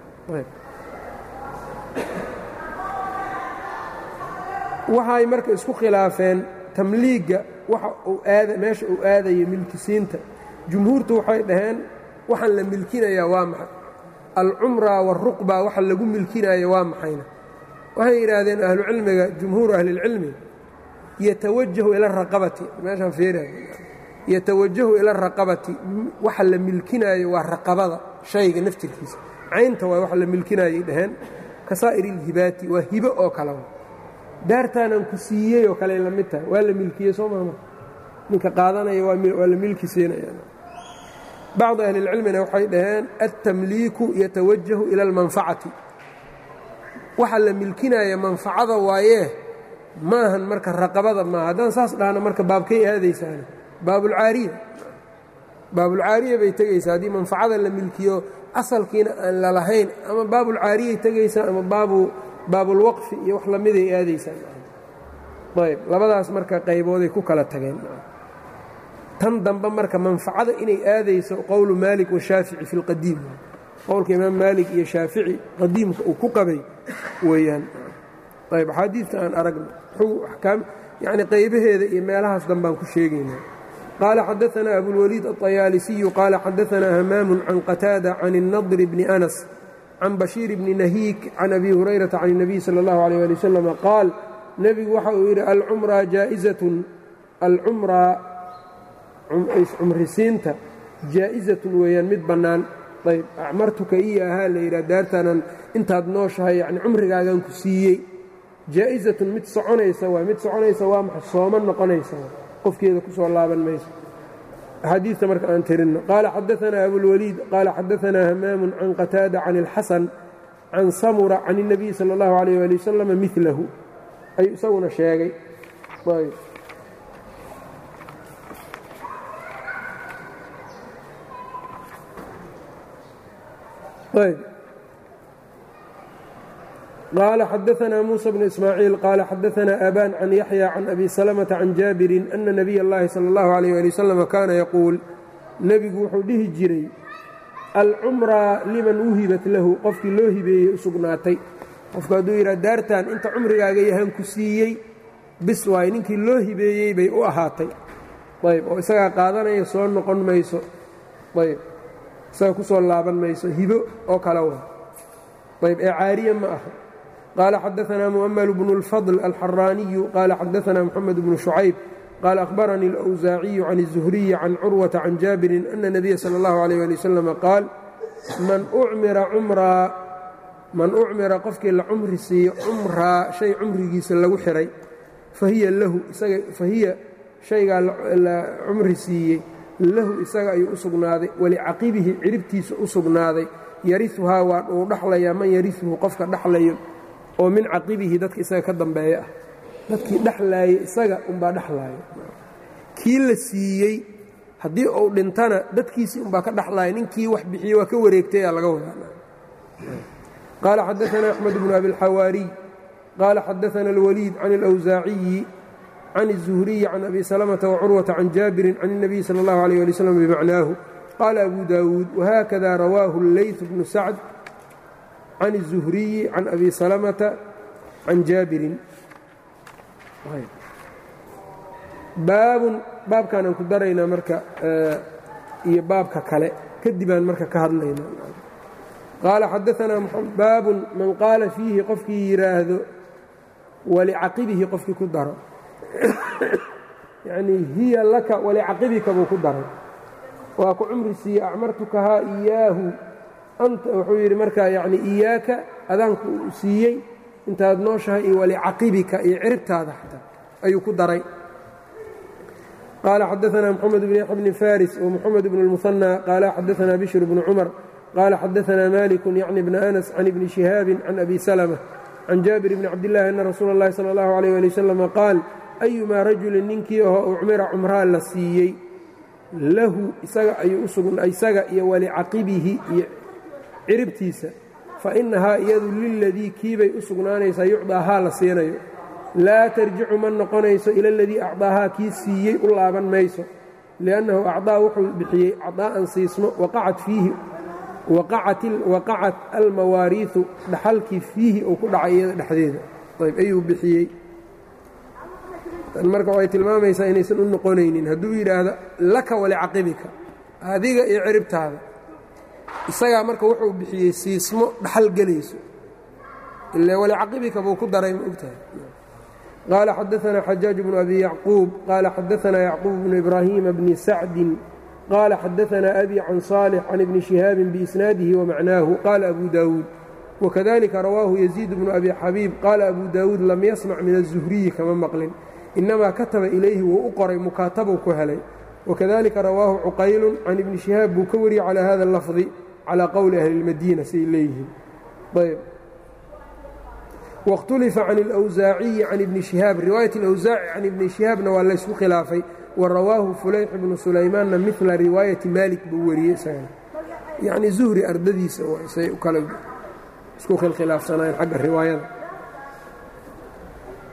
waxay marka isku khilaafeen tamliigga waxa uu aada meesha uu aadaya milkisiinta jumhuurtu waxay dhaheen waxaan la milkinayaa waa maxay alcumra wاlruqba waxa lagu milkinaayo waa maxayna waxay yidhaahdeen ahlucilmiga jumhuuru ahlilcilmi yatawajahu ila raqabati meeshaan feera yatawajahu ila raqabati waxa la milkinaayo waa raqabada shayga naftirkiisa caynta waa waxa la milkinaayay dhaheen ka saa'ir ilhibaati waa hibo oo kale daartaanaan ku siiyey oo kale la mid tahay waa la milkiyey soo maama ninka qaadanaya waa la milki siinaya bacdu ahli اlcilmina waxay dhaheen altamliiku yatawajahu ila almanfacati waxa la milkinaya manfacada waayee maahan marka raqabada maaha haddaan saas dhahna marka baabkay aadaysaane baabulcaariya baabulcaariya bay tegaysaa haddii manfacada la milkiyo asalkiina aan lalahayn ama baabulcaariyay tegaysaa ama baabu baabulwaqfi iyo wax lamiday aadaysaan ayb labadaas marka qaybooday ku kala tageen tan dambe marka manfacada inay aadayso qowlu maalik washaafici fi lqadiim qowlka imaam maalik iyo shaafici qadiimka uu ku qabay weeyaan ayb axaadiidta aan aragno yani qaybaheeda iyo meelahaas danbaan ku sheegayna qaala xadaanaa abulwaliid aطayaalisiyu qaala xadaanaa hamaamu can qataada can الnadr bni anas can bashiir bni nahiik can abi hurayrata can الnabiy salى اllahu alيyh ali wasalam qaal nebigu waxa uu yidhi alcumraa jaa'izatun alcumraa cumrisiinta jaa'izatun weeyaan mid bannaan ayb acmartuka iyo ahaa la yidhaha daartaanan intaad nooshahay yani cumrigaagan ku siiyey jaa'izatun mid soconaysa waa mid soconaysa waa maxa sooma noqonaysa qofkeeda ku soo laaban mayso axaadiista marka aan tirinno qaala xadaanaa abulwaliid qaala xadaanaa hamaamun can qataada can اlxasan can samura can الnabiy salى اllahu alayh ali wasalam milahu ayuu isaguna sheegay ayb qaala xadaanaa muusa bnu ismaaciil qaala xadaanaa aban can yaxya can abi salamata can jaabirin ana nabiy اllahi salى اllahu alayh ali wasalam kaana yaquul nebigu wuxuu dhihi jiray alcumraa liman wuhibat lahu qofkii loo hibeeyey u sugnaatay qofku hadduu yidhaha daartan inta cumrigaaga yahaan ku siiyey bis waay ninkii loo hibeeyey bay u ahaatay ayb oo isagaa qaadanaya soo noqon mayso ayb isaga ku soo laaban mayso hibo oo kale wa ayb ee caariye ma aha qaala xadaanaa mu'amalu bnu اlfadl alxaraaniyu qaala xadaanaa moxamed bnu shucayb qaala akhbaranii اlأwsaaciyu can الzuhriyi can curwata can jaabirin ana nabiya salى اllahu عalيh ali wasalam qaal man ucmira cumraa man ucmira qofkii la cumri siiyo cumraa shay cumrigiisa lagu xihay fahiya lahu isaga fahiya shaygaa la cumri siiyey lahu isaga ayuu u sugnaaday walicaqibihi ciribtiisa u sugnaaday yariuhaa waa uu dhaxlayaa man yariuhu qofka dhaxlayo oo min caqibihi dadka isaga ka dambeeya ah dadkii dhexlaayay isaga unbaa dhexlaaya kii la siiyey haddii uu dhintana dadkiisii unbaa ka dhexlaaya ninkii wax bixiyey waa ka wareegtay aa laga wadaa qaala xadaanaa axmed bnu abilxawaariy qaala xadaana alwaliid can اlأwsaaciyi can الzuhriyi can abi salamata wacurwata can jaabirin can الnabiy salى اllahu alيyh ali wslam bimacnaahu qaala abu daawuud wahakada rawaahu اleyt bnu sacd can الzuhriyi can abi salamata can jaabirin baabun baabkaanaan ku daraynaa marka iyo baabka kale kadibaan marka ka hadlayna qaala xadaanaa baabun man qaala fiihi qofkii yidhaahdo walicaqibihi qofkii ku daro yacnii hiya laka walicaqibika buu ku daray waa ku cumri siiyey acmartukahaa iyaahu anta wuxuu yidhi markaa yacni iyaaka adaanku siiyey intaad nooshahay iyo walicaqibika iyo ciribtaada xataa ayuu ku daray qaala xadaanaa moxamed bn yaxya bni faris wmoxamed bn اlmuhanى qaala xadaanaa bishr bnu cumar qaala xadaanaa maliku yacni bna anas can ibni shihaabin can abi salma can jaabir bni cabdillahi ana rasuula اllahi salى اllahu alيyh ali wasalam qaal ayumaa rajulin ninkii ahoo ucmira cumraa la siiyey lahu isaga iyo walicaqibihi iyo ciribtiisa fa innahaa iyadu liladii kiibay u sugnaanaysaa yucdaahaa la siinayo laa tarjicu ma noqonayso ila aladii acdaahaa kii siiyey u laaban mayso liannahu acdaa wuxuu bixiyey cadaa'an siismo waqacat fiihi waqacat almawaariiu dhaxalkii fiihi uu ku dhacay iyada dhexdeeda ayb ayuu bixiyey tan marka waxay tilmaamaysaa inaysan u noqonaynin hadduu yidhaahdo laka walicaqibika adiga iyo ciribtaada isagaa marka wuxuu bixiyey siismo dhaxal gelayso ile walicaqibika buu ku daray ma ogtahay qaala xadaanaa xajaaj bnu abi yacquub qaala xadaanaa yacquub bnu ibraahiima bni sacdin qaala xadaanaa abi can saalix can ibni shihaabin biisnaadihi wamacnaahu qaala abu daawuud wakadalika rawaahu yaziid bnu abi xabiib qaala abu daawuud lam yasmac min aلzuhriyi kama maqlin inamaa kataba ilayhi wuu u qoray mukaatabuu ku helay wakadalika rawaahu cuqaylu can ibni shihaab buu ka wariyey calaa hada اlafdi calaa qowli ahli اlmadiina siay leeyihiin ayb waاkhtulifa can اlأwsaaciyi can ibni shihaab riwaayat اlأwsaaci can ibni shihaabna waa laysku khilaafay wa rawaahu fulayx bnu sulaymaanna midla riwaayati maalik buu wariyey isagana yacni zuhri ardadiisa say kale isku khilkhilaafsanaayeen xagga riwaayada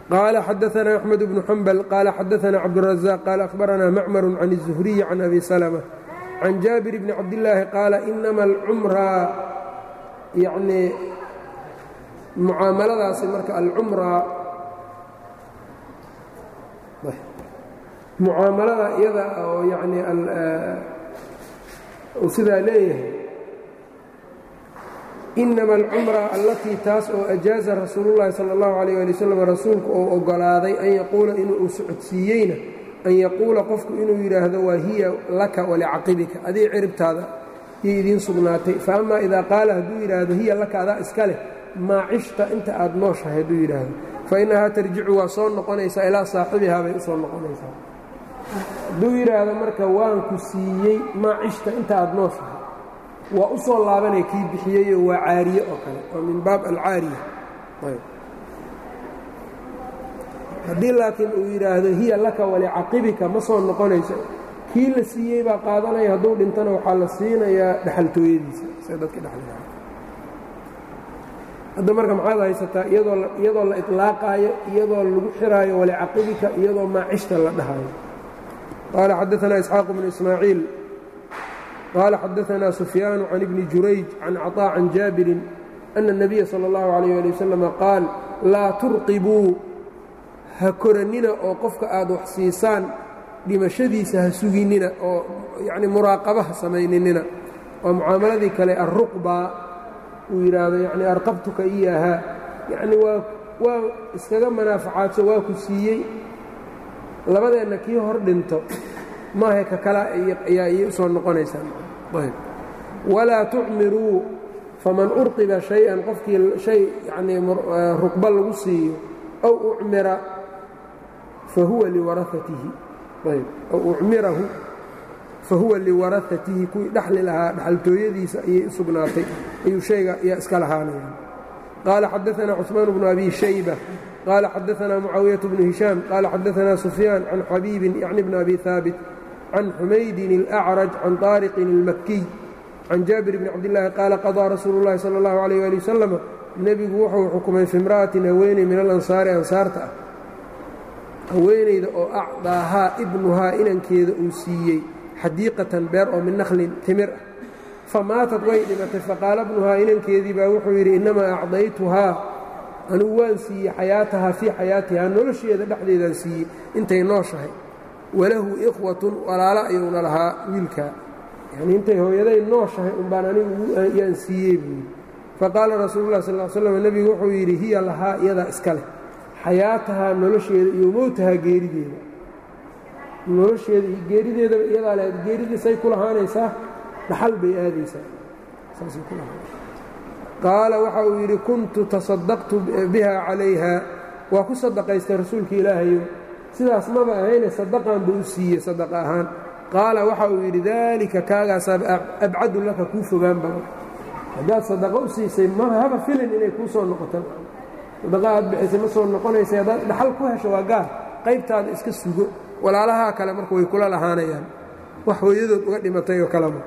qaala xadaanaa axmed bnu xambal qaala xadaanaa cabdurazaq qaala ahbaranaa macmaru can الzuhriyi can abi salma can jaabir bni cabdillaahi qaala inama alcumraa yacnii mucaamaladaasi marka alcumraa mucaamalada iyada oo yacnii uu sidaa leeyahay inama alcumra allatii taas oo ajaaza rasuulullahi sala allahu calayh ali wasalam rasuulku oo oggolaaday an yaquula inuu socodsiiyeyna an yaquula qofku inuu yidhaahdo waa hiya laka walicaqibika adii ciribtaada iyo idiin sugnaatay fa amaa idaa qaala hadduu yidhaahdo hiya laka adaa iska leh maa cishta inta aad nooshahay hadduu yidhaahdo fa innahaa tarjicu waa soo noqonaysaa ilaa saaxibihaa bay u soo noqonaysaa hadduu yidhaahdo marka waan ku siiyey maa cishta inta aad nooshahay waa u soo laabanaya kii bixiyeyo waa caariye oo kale waa min baab alcaariya haddii laakiin uu yidhaahdo hiya laka walicaqibika ma soo noqonayso kii la siiyey baa qaadanaya hadduu dhintana waxaa la siinayaa dhexaltooyadiisa sida dadka dhexlaa hadda marka maxaad haysataa iyadoo la iطlaaqaayo iyadoo lagu xiraayo walicaqibika iyadoo maacishta la dhahayo qaala xadaanaa isxaaq bnu ismaaciil qaala xadaanaa sufyaanu can ibni jurayj can caطaa can jaabirin ana الnabiya salى اllahu عalيyه ali wasalam qaal laa turqibuu ha korannina oo qofka aad wax siisaan dhimashadiisa ha suginnina oo yacni muraaqaba ha samayninina waa mucaamaladii kale alruqbaa uu yidhaahdo yacni arqabtuka iyaahaa yacni waa waa iskaga manaafacaadso waa ku siiyey labadeenna kii hor dhinto maaha ka kala ayaa iyay u soo noqonaysaa ayb walaa tucmiruu faman urqiba shay-an qofkii shay yacnii ruqba lagu siiyo aw ucmira fahuwa liwaraatihi ayb aw ucmirahu fahuwa liwarahatihi kuwii dhexli lahaa dhexaltooyadiisa ayay u sugnaatay ayuu shayga yaa iska lahaanaya qaala xadaanaa cusmaan bnu abi shayba qaala xadaanaa mucaawiyaة bnu hishaam qaala xadaanaa sufyaan can xabiibin yacni bni abi haabit can xumaydin اlأcraj can طaariqin اlmakiy can jaabir bni cabdillaahi qaala qaضىa rasuulu اllahi salى اllahu عalيh ali wasalam nebigu wuxuu xukumay fi imra'atin haweeney min alansaari ansaarta ah haweenayda oo acdaahaa ibnuhaa inankeeda uu siiyey xadiiqatan beer oo min nakhlin timir ah fa maatad way dhimatay faqaala bnuhaa inankeedii baa wuxuu yidhi innamaa acdaytuhaa anugu waan siiyey xayaatahaa fii xayaatihaa nolosheeda dhexdeedaan siiyey intay nooshahay walahu ikhwatun walaalo ayuuna lahaa wiilkaa yanii intay hooyaday nooshahay umbaan anigu yaan siiyey buu yidhi faqaala rasuulu lah sal slam nebigu wuxuu yidhi hiya lahaa iyadaa iska leh xayaatahaa nolosheeda iyo mowtahaa geerideeda nolosheeda iyo geerideedaba iyadaa le geeridiisay ku lahaanaysaa dhaxal bay aadaysaa saasay ku lahaanaysa qaala waxa uu yidhi kuntu tasadaqtu biha calayha waa ku sadaqaystay rasuulka ilaahayo sidaas maba ahayne sadaqan buu u siiyey sadaqa ahaan qaala waxa uu yidhi daalika kaagaasaa abcadu laka kuu fogaan badan haddaad sadaqo u siisay ma haba filin inay kuu soo noqoto sadaqa aad bixisay ma soo noqonaysa haddaad dhaxal ku hesho waa gaar qaybtaada iska sugo walaalahaa kale marka way kula lahaanayaan wax hooyadood uga dhimatay oo kalema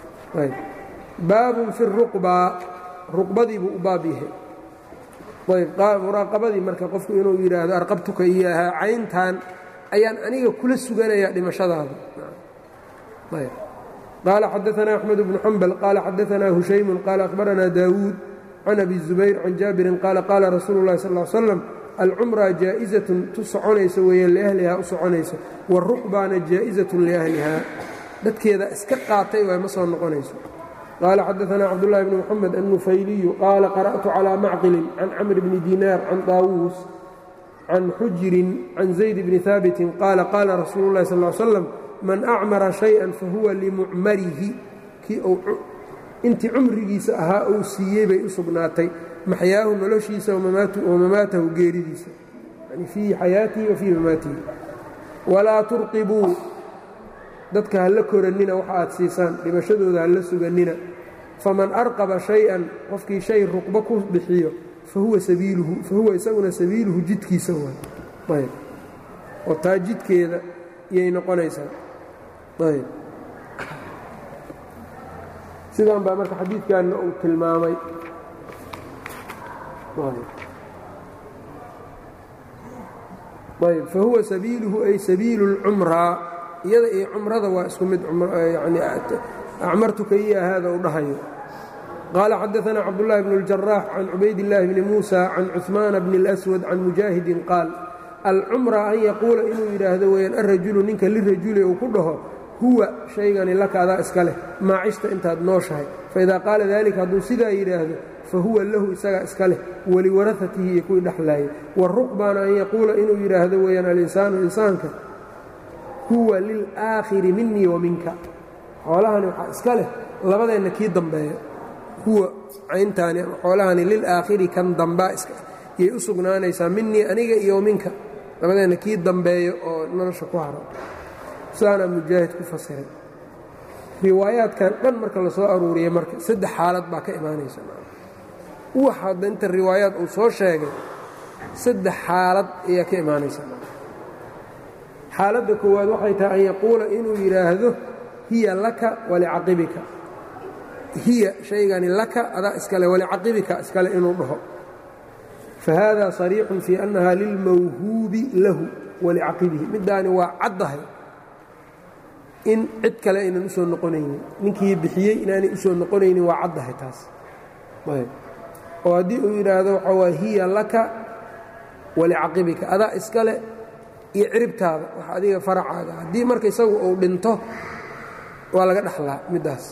baabun fi ruqbaa ruqbadii buu u baab yahay ayb muraaqabadii marka qofku inuu yidhaahdo arqabtuka iyo ahaa cayntan ayaan aniga kula suganayaa dhimashadaada qaala xadaanaa axmed bnu xambal qaala xadaanaa hushaymun qaala akhbaranaa daawuud can abi zubayr can jaabirin qaala qaala rasuulu اllahi sal ly slam alcumraa jaa'izatun tu soconaysa weeyaan liahlihaa u soconaysa waruqbaana jaa'izatun liahlihaa dadkeeda iska qaatay waa ma soo noqonayso qaala xadaanaa cabdullahi bni moxamed annufayliyu qaala qara'tu calaa macqilin can camr bni dinaar can daawuus can xujirin can zayd bni haabitin qaala qaala rasuulu اllahi sal l slam man acmara shay-an fahuwa limucmarihi kii intii cumrigiisa ahaa uu siiyey bay u sugnaatay maxyaahu noloshiisa wamamaatahu geeridiisa yani fii xayaatihi wa fii mamaatihi walaa turqibuu dadka ha la korannina waxa aad siisaan dhimashadooda ha la sugannina faman arqaba shay-an qofkii shay ruqbo ku bixiyo fahuwa sabiiluhu fahuwa isaguna sabiiluhu jidkiisa waay ayb oo taa jidkeeda iyay noqonaysaa ayb sidan baa marka xadiidkanna uu tilmaamay ayb fa huwa sabiiluhu ay sabiilu اlcumraa iyada iyo cumrada waa isku mid yani acmartuka iya haada u dhahayo qaala xadaثna cabdالlahi bn اljaraax can cubayd اllaahi bni muusa can cuثmaana bni اlأswad can mujaahidin qaal alcumra an yaquula inuu yidhaahdo weyaan alrajulu ninka lirajuli uu ku dhaho huwa shaygani laka adaa iska leh maacishta intaad nooshahay faidaa qaala dalika hadduu sidaa yidhaahdo fahuwa lahu isagaa iska leh waliwarahatihi iyo kuwii dhexlaayay waruqbaana an yaquula inuu yidhaahdo weeyaan alinsaanu insaanka huwa lilaakhiri minii wa minka xoolahani waxaa iska leh labadeenna kii dambeeya huwa cayntaani ama xoolahani lilaakhiri kan dambaa yay u sugnaanaysaa minii aniga iyo minka labadeenna kii dambeeyo oo nolosha ku haro saanaa mujaahid ku fasiray riwaayaadkan dhan marka la soo aruuriyey marka saddex xaalad baa ka imaanaysa wax hadda inta riwaayaad uu soo sheegay saddex xaalad ayaa ka imaanaysa xaaladda koowaad waxay tahay an yaquula inuu yidhaahdo hiya laka walicaqibika hiya shaygani laka adaa iskale walicaqibika iskale inuu dhaho fahada صariixun fii annaha lilmawhuubi lahu walicaqibihi middaani waa caddahay in cid kale aynan usoo noqonaynin ninkii bixiyey inaanay usoo noqonaynin waa caddahay taas oo haddii uu yidhaahdo waxaa waa hiya laka walicaqibika adaa iskale iyo ciribtaada wax adiga faracaaga haddii marka isagu uu dhinto waa laga dhexlaa middaas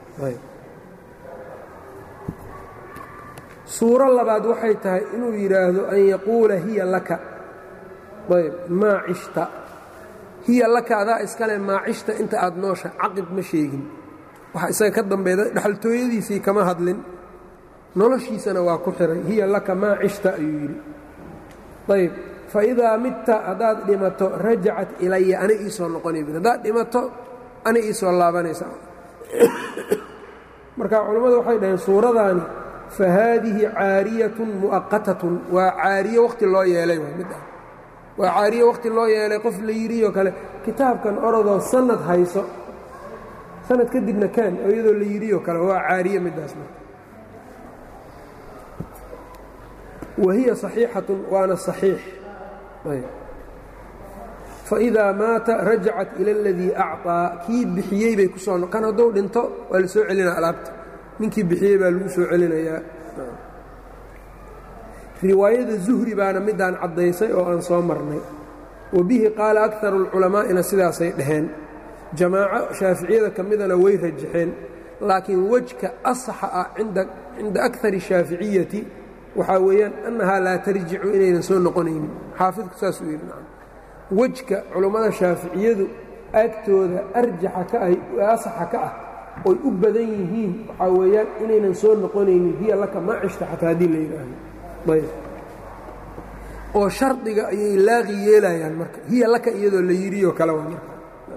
suuro labaad waxay tahay inuu yidhaahdo an yaquula hiya laka ayb maa cishta hiya laka adaa iskale maa cishta inta aad noosha caqib ma sheegin waxa isaga ka dambeeda dhexaltooyadiisii kama hadlin noloshiisana waa ku xiray hiya laka maa cishta ayuu yidhi ayb faidaa midta haddaad dhimato rajacat ilaya ana iisoo noqonay haddaad dhimato ana iisoo laabanaysa marka culammadu waxay dhaheen suuradaani fa haadihi caariyatun mu'aqatatun waa caariye wakhti loo yeelay waa mid ah waa caariye wakhti loo yeelay qof la yidhioo kale kitaabkan orodoo sanad hayso sanad kadibna kaan oo iyadoo la yidhioo kale waa caariye middaas marka wa hiya saxiixatun waana saxiix faidaa maata rajacat ila aladii acطaa kii bixiyey bay ku soo kan hadduu dhinto waa la soo celinaa alaabta ninkii bixiyey baa lagu soo celinayaa riwaayada zuhri baana midaan caddaysay oo aan soo marnay wa bihi qaala akaru اlculamaa'ina sidaasay dhaheen jamaaco shaaficiyada ka midana way rajaxeen laakiin wejka asaxa ah cinda akari الshaaficiyati waxaa weeyaan annahaa laa tarjicu inaynan soo noqonaynin xaafidku saasuu yidhi wejka culummada shaaficiyadu agtooda arjaxa ka ah asaxa ka ah oy u badan yihiin waxaa weeyaan inaynan soo noqonaynin hiya laka ma cishta xataa haddii la yidhaahdo ayb oo shardiga ayay laaqi yeelayaan marka hiya laka iyadoo la yidhioo kale waa marka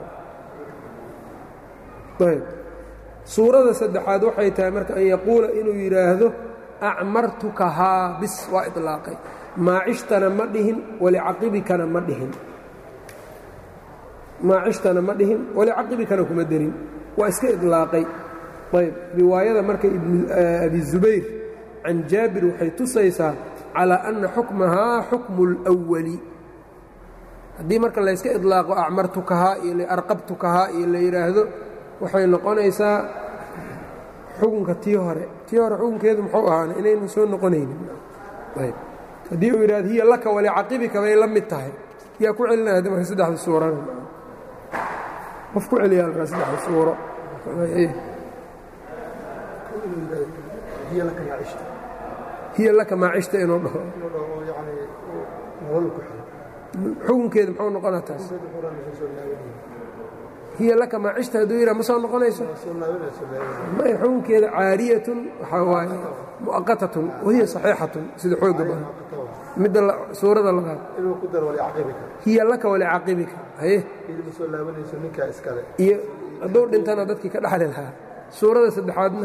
ayb suurada saddexaad waxay tahay marka an yaquula inuu yidhaahdo acmartukahaa bis waa iطlaaqay maacishtana ma dhihin walicaqibikana ma dhihin maacishtana ma dhihin walicaqibikana kuma derin waa iska iطlaaqay ayb riwaayada marka abi zubayr can jaabir waxay tusaysaa calىa anna xukmahaa xukmu اlأwali haddii marka layska iطlaaqo acmartukahaa iyo arqabtukahaa iyo la yidhaahdo waxay noqonaysaa xukunka tii hore tii hore xukunkeedu muxuu ahaana inaynan soo noqonaynin haddii uu yidhahdo hiya laka walicaqibika bay la mid tahay yaa ku celinaya haddi marka saddexda suurana qof ku celiya alkaa saddexda suuro hiya laka maacishta inuu dhaho xukunkeedu muxuu noqonaa taas hiya laka maacishta hadduu yidhaha ma soo noqonayso may xukunkeeda caariyatun waxaa waaye mu'aqatatun wahiya saxiixatun sida xooga badan midda suurada labaad hiya laka walicaqibika haye iyo hadduu dhintana dadkii ka dhaxli lahaa suurada saddexaadna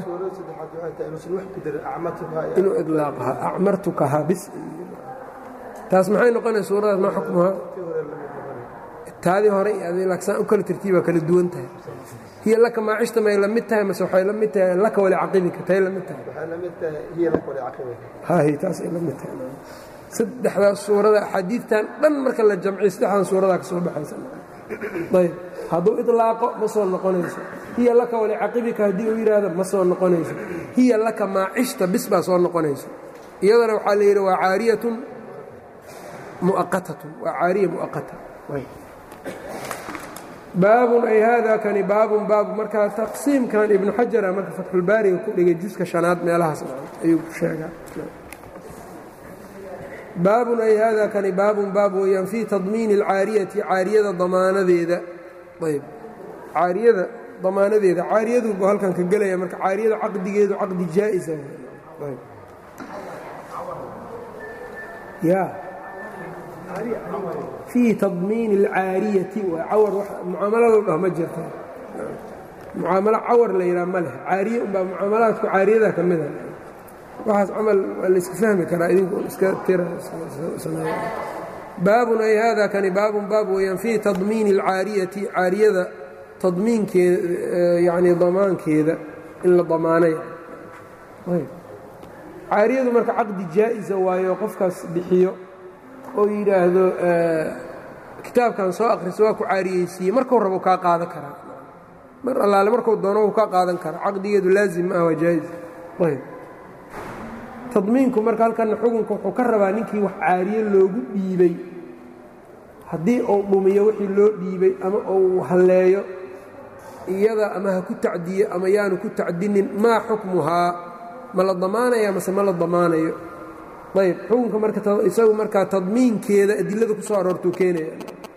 inuu idlaaqaha acmartukahaa bis taas maxay noqonaya suuradaas maa xukmuhaa taadii hore saan u kala tartiibaa kala duwan tahay hiya laka maacishta may la mid tahay mase waxay la mid tahay laka walicaqibika tay la mid tahay hay taasay la mid tahay saddexdaas suurada axaadiidtan dhan marka la jamciyo saddexdan suuradaa ka soo baxaysa ayb hadduu ilaaqo ma soo noqonayso hiya laka walicaqibika haddii uu yidhaahdo ma soo noqonayso hiya laka maacishta bis baa soo noqonayso iyadana waxaa la yidhi waa caariyatun mu'aqatatun waa caariya mu'aqata baabun ay haada kani baabun baabu markaa taqsiimkan ibnu xajara marka fatxulbaariga ku dhigay juska shanaad meelahaas ayuu ku sheegaa baabun ay haada kani baabun baab weeyaan fii tadmiini alcaariyati caariyada damaanadeeda ayb caariyada damaanadeeda caariyadu buu halkan ka gelaya marka caariyada caqdigeedu caqdi jaa'isa ya fii tadmiini alcaariyati waa cawar mucaamalado dhah ma jirta mucaamalo cawar la yidhaha ma leh caariye unbaa mucaamalaadku caariyada ka mida waxaas camal waa la iska fahmi karaa idinku iska tira sameeya baabun ay haada kani baabun baab weeyaan fii tadmiini alcaariyati caariyada tadmiinkeeda yacni damaankeeda in la damaanay caariyadu marka caqdi jaa'isa waayo qofkaas bixiyo oo yidhaahdo kitaabkan soo akhriso waa ku caariyeysiiye markuu rabo kaa qaadan karaa mar allaale markuu doono wuu kaa qaadan karaa caqdigeedu laazim ma ah waa jaa'is ayb tadmiinku marka halkanna xukunka wuxuu ka rabaa ninkii wax caariye loogu dhiibay haddii uu dhumiyo wixii loo dhiibay ama uu halleeyo iyada ama ha ku tacdiyo ama yaanu ku tacdinin maa xukmuhaa ma la damaanaya mase ma la damaanayo ayb xukunka marka isagu markaa tadmiinkeeda adilada ku soo aroortuu keenaya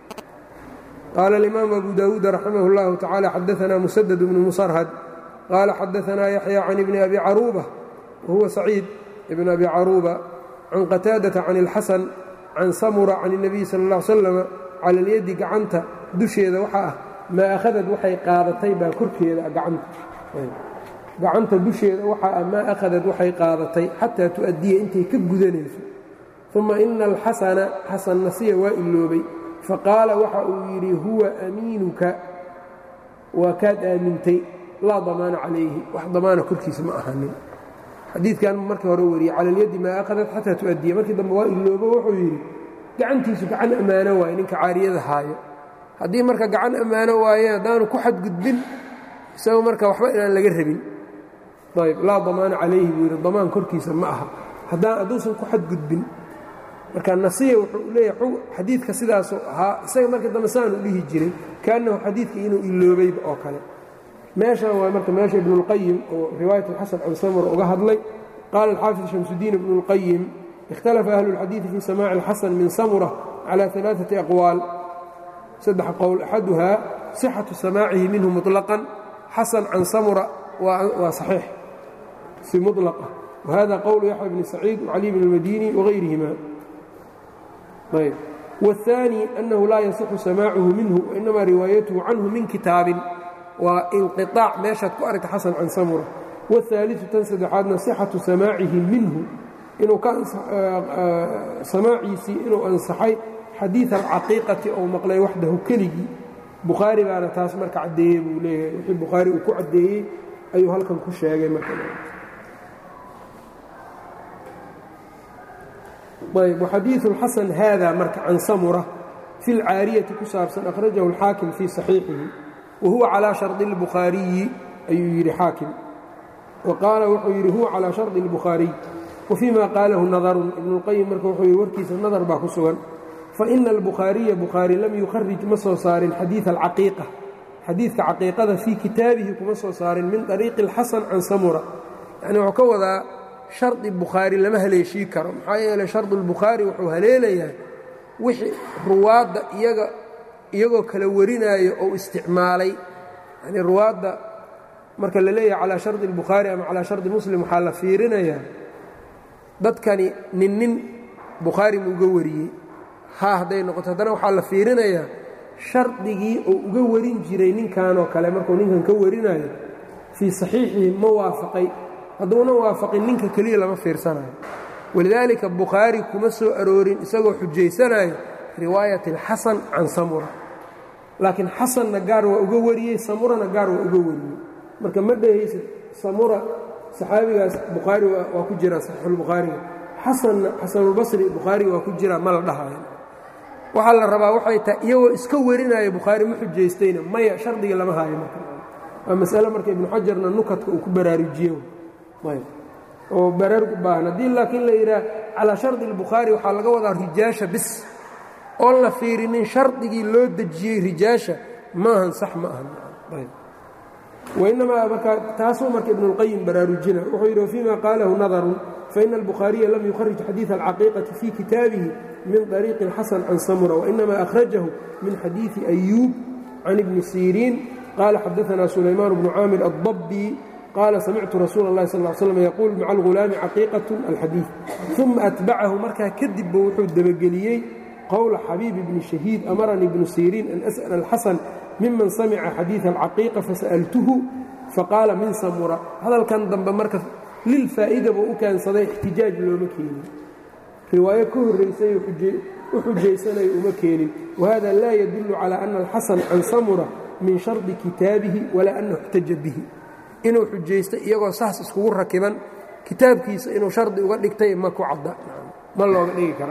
qaala alimaamu abu daawuud raximah اllahu tacaala xadaanaa musadad bnu musarhad qaala xadaanaa yaxya can ibni abi caruuba wahuwa saciid ibn abi caruuba can qataadata can اlxasan can samura can الnabiy sal اlla ly slama cala اlyadi gacanta dusheeda waxaa ah maa akhadad waxay qaadatay baa korkeeda gacanta gacanta dusheeda waxaa ah maa akhadad waxay qaadatay xataa tu'addiya intay ka gudanayso uma ina alxasana xasan nasiya waa iloobay faqaala waxa uu yidhi huwa amiinuka waa kaad aamintay laa damaana calayhi wax damaana korkiisa ma ahanin xadiidkan markii hore wariyey cala alyaddi maa akhadad xataa tu'addiya markii dambe waa iloobo wuxuu yidhi gacantiisu gacan ammaano waaye ninka caariyada haayo haddii marka gacan ammaano waaye haddaanu ku xadgudbin isaga marka waxba inaan laga rabin ayb laa damaana calayhi buu yidhi damaan korkiisa ma aha haddaan hadduusan ku xadgudbin marka nasiya wuxuu leeyahay xadiidka sidaasuu ahaa isaga markii dambe saanu dhihi jiray kaannahu xadiidka inuu iloobayba oo kale meeshan waa marka meesha ibnuاlqayim oo riwaayat اlxasan can samura uga hadlay qaala alxaafid shamsudiin ibnu اlqayim ikhtalafa ahlu اlxadiidi fii samaaci اlxasan min samura calى ثalaaثaةi aqwaal saddex qowl axaduhaa sixatu samaacihi minhu muطlaqan xasan can samura waa saxiix si muطlaqa wahada qowlu yaxya bni saciid wcali bn اlmadini wagayrihima ayb wالثaanي أnnahu laa yasixu samaacuhu minhu wainama riwaayatuhu canhu min kitaabin waa inqiطaac meeshaad ku aragta xasan can samura wالثaaliثu tan saddexaadna sixatu samaacihi minhu inuu ka samaaciisii inuu ansaxay xadiiث alcaqiiqati ou maqlay waxdahu keligii bukhaari baana taas marka caddeeyey buu leeyahay wixii bukhaari uu ku caddeeyey ayuu halkan ku sheegay marka ayb waxadiiثu اlxasan haada marka can samura fi اlcaariyati ku saabsan akhrajahu اlxaakim fii صaxiixihi wahuwa calىa sharطi اlbukhaariyi ayuu yidhi xaakim wa qaala wuxuu yidhi huwa calىa sharطi اlbukhaariy wafii ma qaalahu nadarun ibnu اlqayim marka wuxuu yidhi warkiisa nadar baa ku sugan faina albukhaariya bukhaari lam yukharij ma soo saarin xadiiثa alcaqiiqa xadiidka caqiiqada fii kitaabihi kuma soo saarin min طariiqi اlxasan can samura yani wuxuu ka wadaa shardi bukhaari lama haleeshii karo maxaa yeeley shardu اlbukhaari wuxuu haleelayaa wixii ruwaadda iyaga iyagoo kala warinaayo ou isticmaalay yani ruwaadda marka la leeyahay calaa shardi اlbukhaari ama calaa shardi muslim waxaa la fiirinayaa dadkani nin nin bukhaari mu uga wariyey ha hadday noqoto haddana waxaa la fiirinayaa shardigii uu uga warin jiray ninkanoo kale markuu ninkan ka warinayo fii saxiixihi ma waafaqay hadduuna waafaqin ninka keliya lama fiirsanayo walidaalika bukhaari kuma soo aroorin isagoo xujaysanayo riwaayat alxasan can samura laakiin xasanna gaar waa uga wariyey samurana gaar waa uga wariyey marka ma dhehaysid samura saxaabigaas bukhaari waa ku jira saxiixulbukhaariga xasanna xasanulbasri bukhaari waa ku jira ma la dhahayo waxaa la rabaa waxay tahay iyagoo iska warinaya bukhaari ma xujaystayna maya shardigii lama haayo marka waa masale marka ibnu xajarna nukadka uu ku baraarujiyo oo baraarug u baahan haddii laakiin la yidhaah calaa shardi albukhaari waxaa laga wadaa rijaasha bis oon la fiirinin shardigii loo dejiyey rijaasha maahan sax ma ahan wainamaa marka taasuu marka ibnuاlqayim baraarujina wuxuu yidhi wfima qaalahu nadarun faina albukhaariya lam yukharij xadiiث alcaqiiqati fii kitaabihi min طariiqi xasan can samura wainama akhrajahu min xadiiثi أyuub can ibni siriin qaala xadaثna sulaymaan bnu caamir aلضabbi qaala samictu rasuula اllahi sal ly slm yaquul maca algulaami caqiiqaة alxadiiث uma atbacahu markaa kadibba wuxuu debageliyey qowla xabiib bni shahiid amaranii ibnu siriin an as'l alxasan miman samica xadiiثa alcaqiiqa fasa'altuhu faqaala min samura hadalkan dambe marka lilfaa'ida buu u keensaday ixtijaaj looma keenin riwaayo ka horraysay u xujaysanayo uma keenin wahada laa yadullu calى ana alxasan can samura min shardi kitaabihi walaa annahu اxtaja bihi inuu xujaysto iyagoo saas iskugu rakiban kitaabkiisa inuu shardi uga dhigtay ma ku cadda ma looga dhigi kara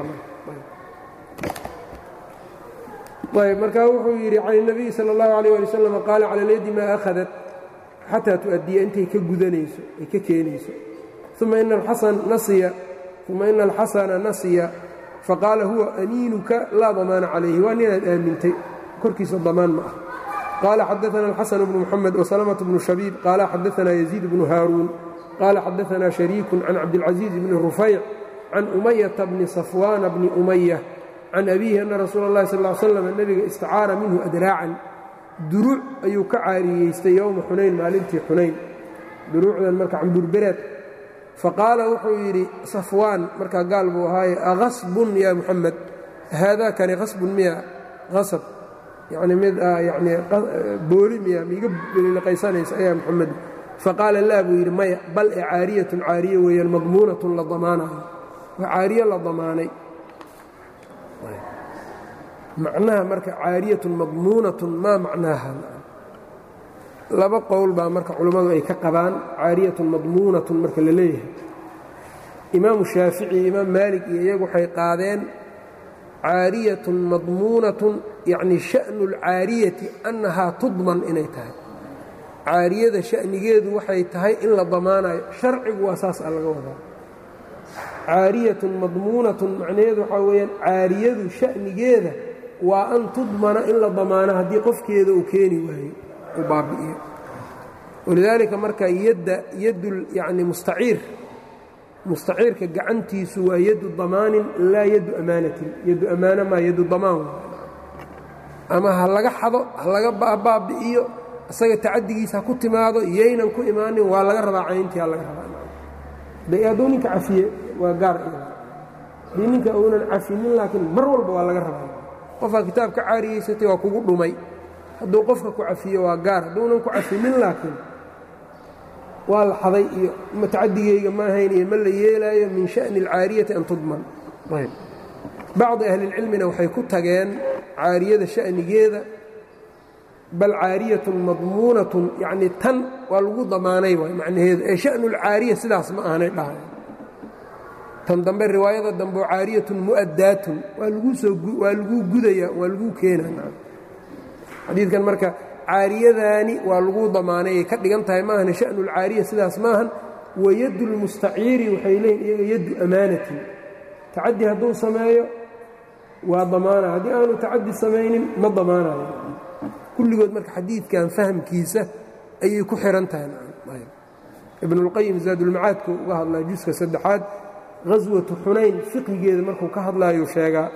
ayb markaa wuxuu yidhi can الnabiyi salى اllahu عalيه ali wslam qaala cala اlyadi maa ahadat xataa tu'addiya intay ka gudanayso ay ka keenayso uma ina alxasana nasiya faqaala huwa aniinuka laa damaana calayhi waa ninaad aamintay korkiisa damaan ma ah qaala xadaana alxasan bnu muxamed wasalamaة bnu shabiib qaala xadaana yaziid bnu haaruun qaala xadaana shariiku can cabdilcaziiz bni rufayc can umayata bni safwaana bni umaya can abiihi ana rasuula اllahi sal ly slam nebiga istacaara minhu adraacan duruuc ayuu ka caariyeystay yowma xunayn maalintii xunayn duruucdan marka camburbereed faqaala wuxuu yidhi safwaan markaa gaal buu ahaaye akhasbun yaa muxamed haadaakani khasbun miya hasab yacni mid yani booli miya miiga liqaysanaysa ayaa muxamed faqaala laa buu yidhi maya bal e caariyatun caariye weeyaan madmuunatun la damaanayo waa caariye la damaanay macnaha marka caariyatun madmuunatun maa macnaaha laba qowl baa marka culammadu ay ka qabaan caariyatun madmuunatun marka la leeyahay imaamu shaafici iyo imaam maalik iyo iyagu waxay qaadeen caariyatun madmuunatun yacni sha'nu اlcaariyati annahaa tudman inay tahay caariyada sha'nigeedu waxay tahay in la damaanayo sharcigu waa saas a laga wadaa caariyatun madmuunatun macnaheedu waxaa weeyaan caariyadu sha'nigeeda waa an tudmana in la damaano haddii qofkeeda uu keeni waayo uu baabi'iyo walidaalika marka yadda yadul yacni mustaciir mustaciirka gacantiisu waa yaddu damaanin laa yaddu amaanatin yaddu ammaano maa yaddu damaan ama ha laga xado ha laga baabi'iyo isaga tacadigiisa ha ku timaado yaynan ku imaanin waa laga rabaa cayntii ha laga rabaa hadduu ninka cafiye waa gaar haddii ninka uunan cafinin laakiin mar walba waa laga rabaa qofkaa kitaab ka caariyeysatay waa kugu dhumay hadduu qofka ku cafiyo waa gaar hadduunan ku cafinin laakiin waa la xaday iyo matacadigeyga ma ahayn iyo ma la yeelaayo min sha'ni alcaariyati an tudman ayb bacdi ahlilcilmina waxay ku tageen caariyada sha'nigeeda bal caariyatun madmuunatun yacnii tan waa lagu damaanay waay macnaheedu ee sha'nu lcaariya sidaas ma aanay dhahay tan dambe riwaayada dambe oo caariyatun mu'addaatun waa laguu soo waa laguu gudaya waa laguu keenaa xadiidkan marka caariyadaani waa laguu damaanay ay ka dhigan tahay maahane sha'nu lcaariya sidaas maahan wa yaddu lmustaciiri waxay leeyihin iyaga yaddu amaanatin tacaddi hadduu sameeyo waa damaana haddii aanu tacaddi samaynin ma damaanayo kulligood marka xadiidkan fahamkiisa ayay ku xihan tahay ibnulqayim zaadulmacaadku uga hadlaa juska saddexaad haswatu xunayn fiqigeeda markuu ka hadlaayo sheegaa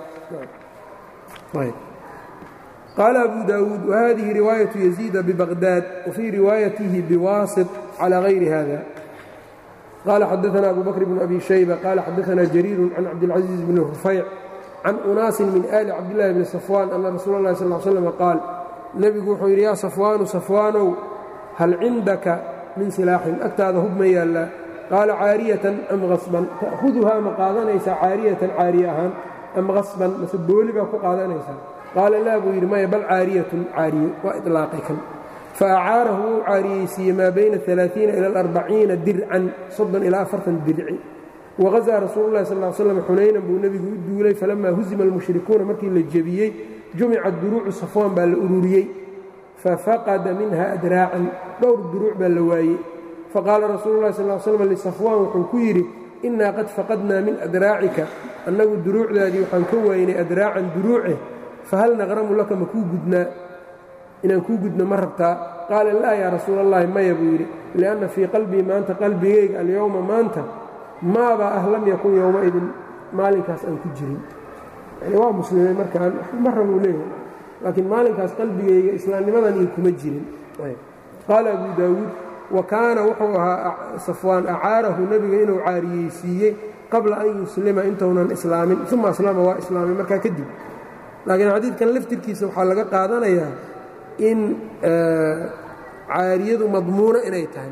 qaala abu daawuud wahadihi riwaayaةu yaziida bibaqdaad wafii riwaayatihi biwaasit calى hayri hada qaala xadaana abu bakr bn abi shayba qaala xadaana jariiru can cabdilcaziiz bni rufayc can unaasin min ali cabdillahi bni safwaan ana rasuula اllahi sal l slm qaal nebigu wuxuu yidhi yaa safwaanu safwaanow hal cindaka min silaaxin agtaada hub ma yaallaa qaala caariyatan am hasban ta'huduhaa ma qaadanaysaa caariyatan caariye ahaan am hasban mase booli baa ku qaadanaysaa qaala laa buu yidhi maya bal caariyatun caariye waa ilaaqay kan fa acaarahu wuu caariyeysiiyey maa bayna alaaثiina ila aarbaciina dircan soddon ilaa afartan dirci waqasaa rasuulu llahi sal slam xunaynan buu nebigu u duulay falamaa husima almushrikuuna markii la jebiyey jumicat duruucu safwaan baa la ururiyey fafaqada minha adraacan dhowr duruuc baa la waayey faqaala rasuulu llahi sal slam lisafwaan wuxuu ku yidhi innaa qad faqadnaa min adraacika annagu duruucdaadii waxaan ka waaynay adraacan duruuce fahal naqramu laka ma kuu gudnaa inaan kuu gudno ma rabtaa qaala laa yaa rasuul allahi maya buu yidhi lianna fii qalbii maanta qalbigayga alyowma maanta maabaa ah lam yakun yowmaidin maalinkaas aan ku jirin yani waa muslimay markaan ma rabuu leeyahay laakiin maalinkaas qalbigayga islaamnimadan iyo kuma jirin qaala abu daawuud wa kaana wuxuu ahaa safwaan acaarahu nebiga inuu caariyeysiiyey qabla an yuslima intuunan islaamin uma aslama waa islaamay markaa kadib laakiin xadiidkan laftirkiisa waxaa laga qaadanayaa in caariyadu madmuuno inay tahay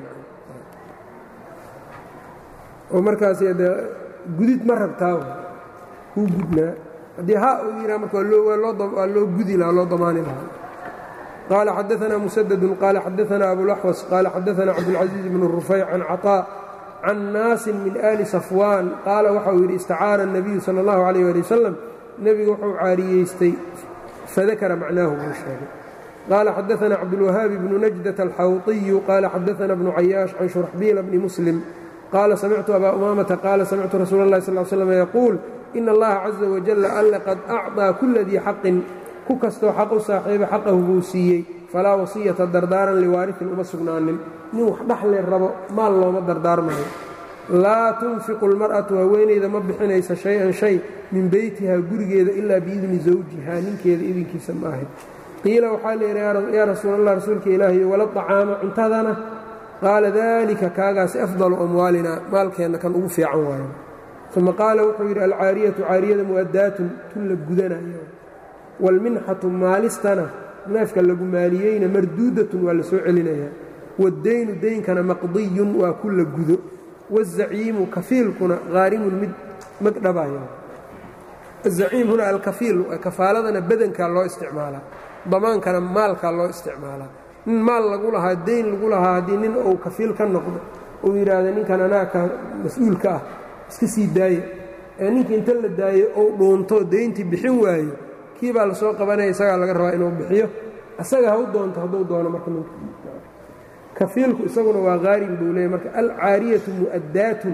oo markaas de gudid ma rabtaa kuu gudnaa haddii ha uu yidhaha marka waa loo gudi lahaa loo damaani lahaa qaala xadaanaa musadadun qaala xadaanaa abulaxwas qaala xadaanaa cabdulcaziiz bnu rufayc can caطaa can naasin min ali safwaan qaala waxa uu yidhi istacaara الnabiyu salى اllahu عalيh ali wasalam nebigu wuxuu caariyeystay fadakara macnaahu buu sheegay qaala xadaana cabdulwahaabi bnu najdat alxawطiyu qaala xadaana bnu cayaash can shuraxbiila bni muslim qaala samictu abaa umaamata qaala samictu rasuula اllahi sal slam yaquul ina allaha caza wajala alle qad acطaa kula dii xaqin ku kastoo xaq u saaxiiba xaqahu buu siiyey falaa wasiyata dardaaran liwaaritin uma sugnaanin nin wax dhaxle rabo maal looma dardaarmayo laa tunfiqu اlmar'atu haweenayda ma bixinaysa shay-an shay min beytihaa gurigeeda ilaa biidni zawjihaa ninkeeda idinkiisa ma ahayd qiila waxaa layidhi yaa rasuul allah rasuulka ilaahiy wala طacaama cuntadana qaala dalika kaagaasi afdalu amwaalina maalkeenna kan ugu fiican waayo uma qaala wuxuu yidhi alcaariyatu caariyada mu'adaatun tun la gudanayo waalminxatu maalistana neefka lagu maaliyeyna marduudatun waa la soo celinayaa waddaynu daynkana maqdiyun waa ku la gudo wazaciimu kafiilkuna haarimun mid magdhabaya azaciim huna alkafiil kafaaladana badankaa loo isticmaalaa damaankana maalkaa loo isticmaalaa nin maal lagu lahaa dayn lagu lahaa haddii nin uu kafiil ka noqdo uu yidhaahda ninkan anaaka mas-uulka ah iska sii daaya ee ninkii inta la daayo ou dhuunto dayntii bixin waayo kii baa lasoo qabanaya isagaa laga rabaa inuu bixiyo isaga ha u doonto hadduu doono marka nink kafiilku isaguna waa qaarin buu leeyay marka alcaariyatu mu'addaatun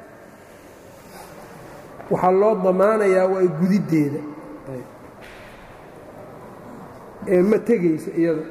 waxaa loo damaanayaa waa gudiddeeda ee ma tegaysa iyada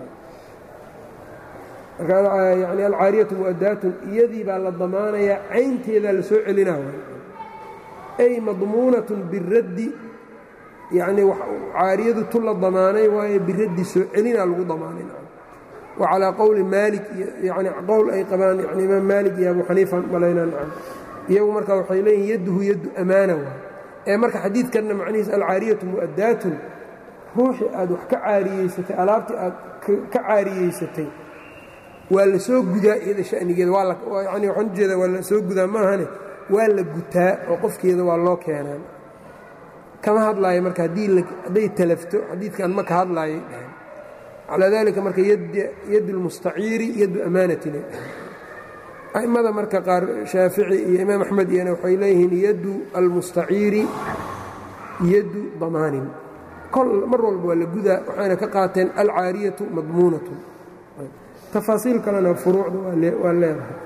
yani alcaariyatu mu'adaatun iyadii baa la damaanayaa caynteedaa la soo celinaa ay madmuunatun biraddi yacnii caariyadu tu la damaanay waayo biraddi soo celinaa lagu damaanay wa calaa qowli maalik yani qowl ay qabaan yani imaam maalik iyo abu xaniifa malaynaa nacam iyagu marka waxay leeyihin yadduhu yaddu amaana waay ee marka xadiidkanna macnihiis alcaariyatu mu'adaatun ruuxii aad wax ka caariyeysatay alaabtii aad ka caariyeysatay waa la soo gudaa iyada shanigeeda yani waxaan ujeeda waa la soo gudaa maahane waa la gutaa oo qofkeeda waa loo keenaan kama hadlaayo marka hadday talafto xadiidkan ma ka hadlaayay dhahan calaa dalika marka yad اlmustaciiri yaddu amaanatin a'immada marka qaar shaafici iyo imaam axmed iyana waxay leeyihiin yaddu almustaciiri yaddu damaanin mar walba waa la gudaa waxayna ka qaateen alcaariyatu madmuunatu تفاصيل kalena فروuعda waa leedahay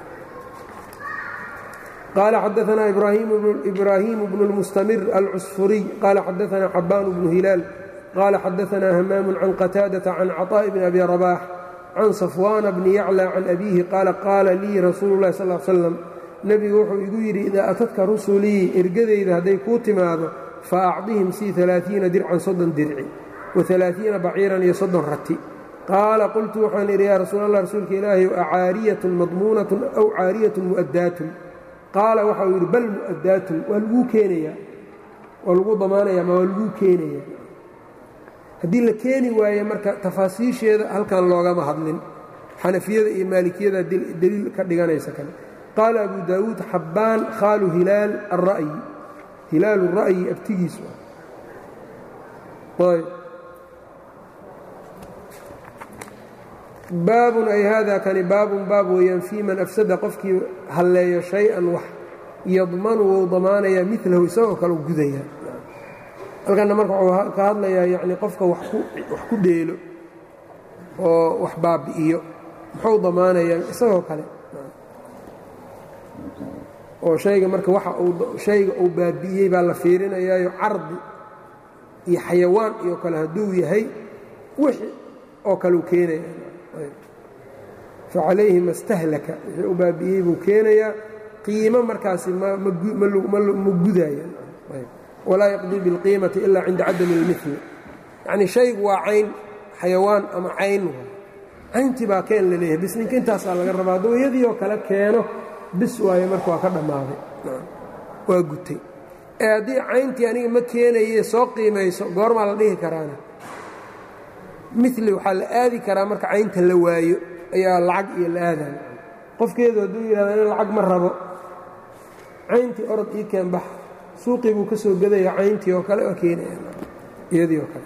قال xدثنا إبراهيم بن المستمر العسفري قال xدثنا حبان بن هلال قال xدثنا همام عن قتاaدة عن عطاء بن أبي رباح عن صفوان بن يعلى عن أبيه قال قال ليi رsuuل اللhi صلى اه علي وسلم نبgu wuxuu igu yidhi إذا أتدka رسليi ergadayda hadday kuu timaado فأcطiهiم sii ثaلaaثiiنa dircan soddon dirci وaثaلaaثiiنa baciiran iyo soddon rati qaala qultu waxaan idhi yaa rasuul allah rasuulka ilaahay acaariyatun madmuunatun aw caariyatun mu'addaatun qaala waxau yidhi bal mu'addaatun waa laguu keenayaa waa lagu damaanaya ma waa laguu keenaya haddii la keeni waaye marka tafaasiisheeda halkan loogama hadlin xanafiyada iyo maalikiyada deliil ka dhiganaysa kale qaala abu daawuud xabbaan khaalu hilaal ara'yi hilaalu ra'yi abtigiisu ah baabun ay hada kani baabun baab weeyaan fii man afsada qofkii halleeyo shay-an wax yadmanu wou damaanayaa milahu isagoo kale u gudayaa halkanna marka wuxuu ka hadlayaa yacni qofka wax ku dheelo oo wax baabi'iyo muxuu damaanayaa isagoo kale oo shayga marka waxa uu shayga uu baabi'iyey baa la fiirinayaayo cardi iyo xayawaan iyo kale hadduu yahay wixii oo kale uu keenaya fa calayhi ma stahlaka wixii uu baabi'iyey buu keenayaa qiimo markaasi ma gudaya walaa yaqdii biاlqiimati ila cinda cadami اlmili yacnii shaygu waa cayn xayawaan ama cayn cayntii baa keen la leeyahay bis ninka intaasaa laga rabaa hadduu iyadii oo kale keeno bis waaye marka waa ka dhammaaday waa gutay ee haddii cayntii aniga ma keenaye soo qiimayso goormaa la dhihi karaana mili waxaa la aadi karaa marka caynta la waayo ayaa lacag iyo la aadaya qofkeedu hadduu yidhahda in lacag ma rabo cayntii orod ii keen bax suuqii buu ka soo gadaya cayntii oo kale waa keenaya iyadii oo kale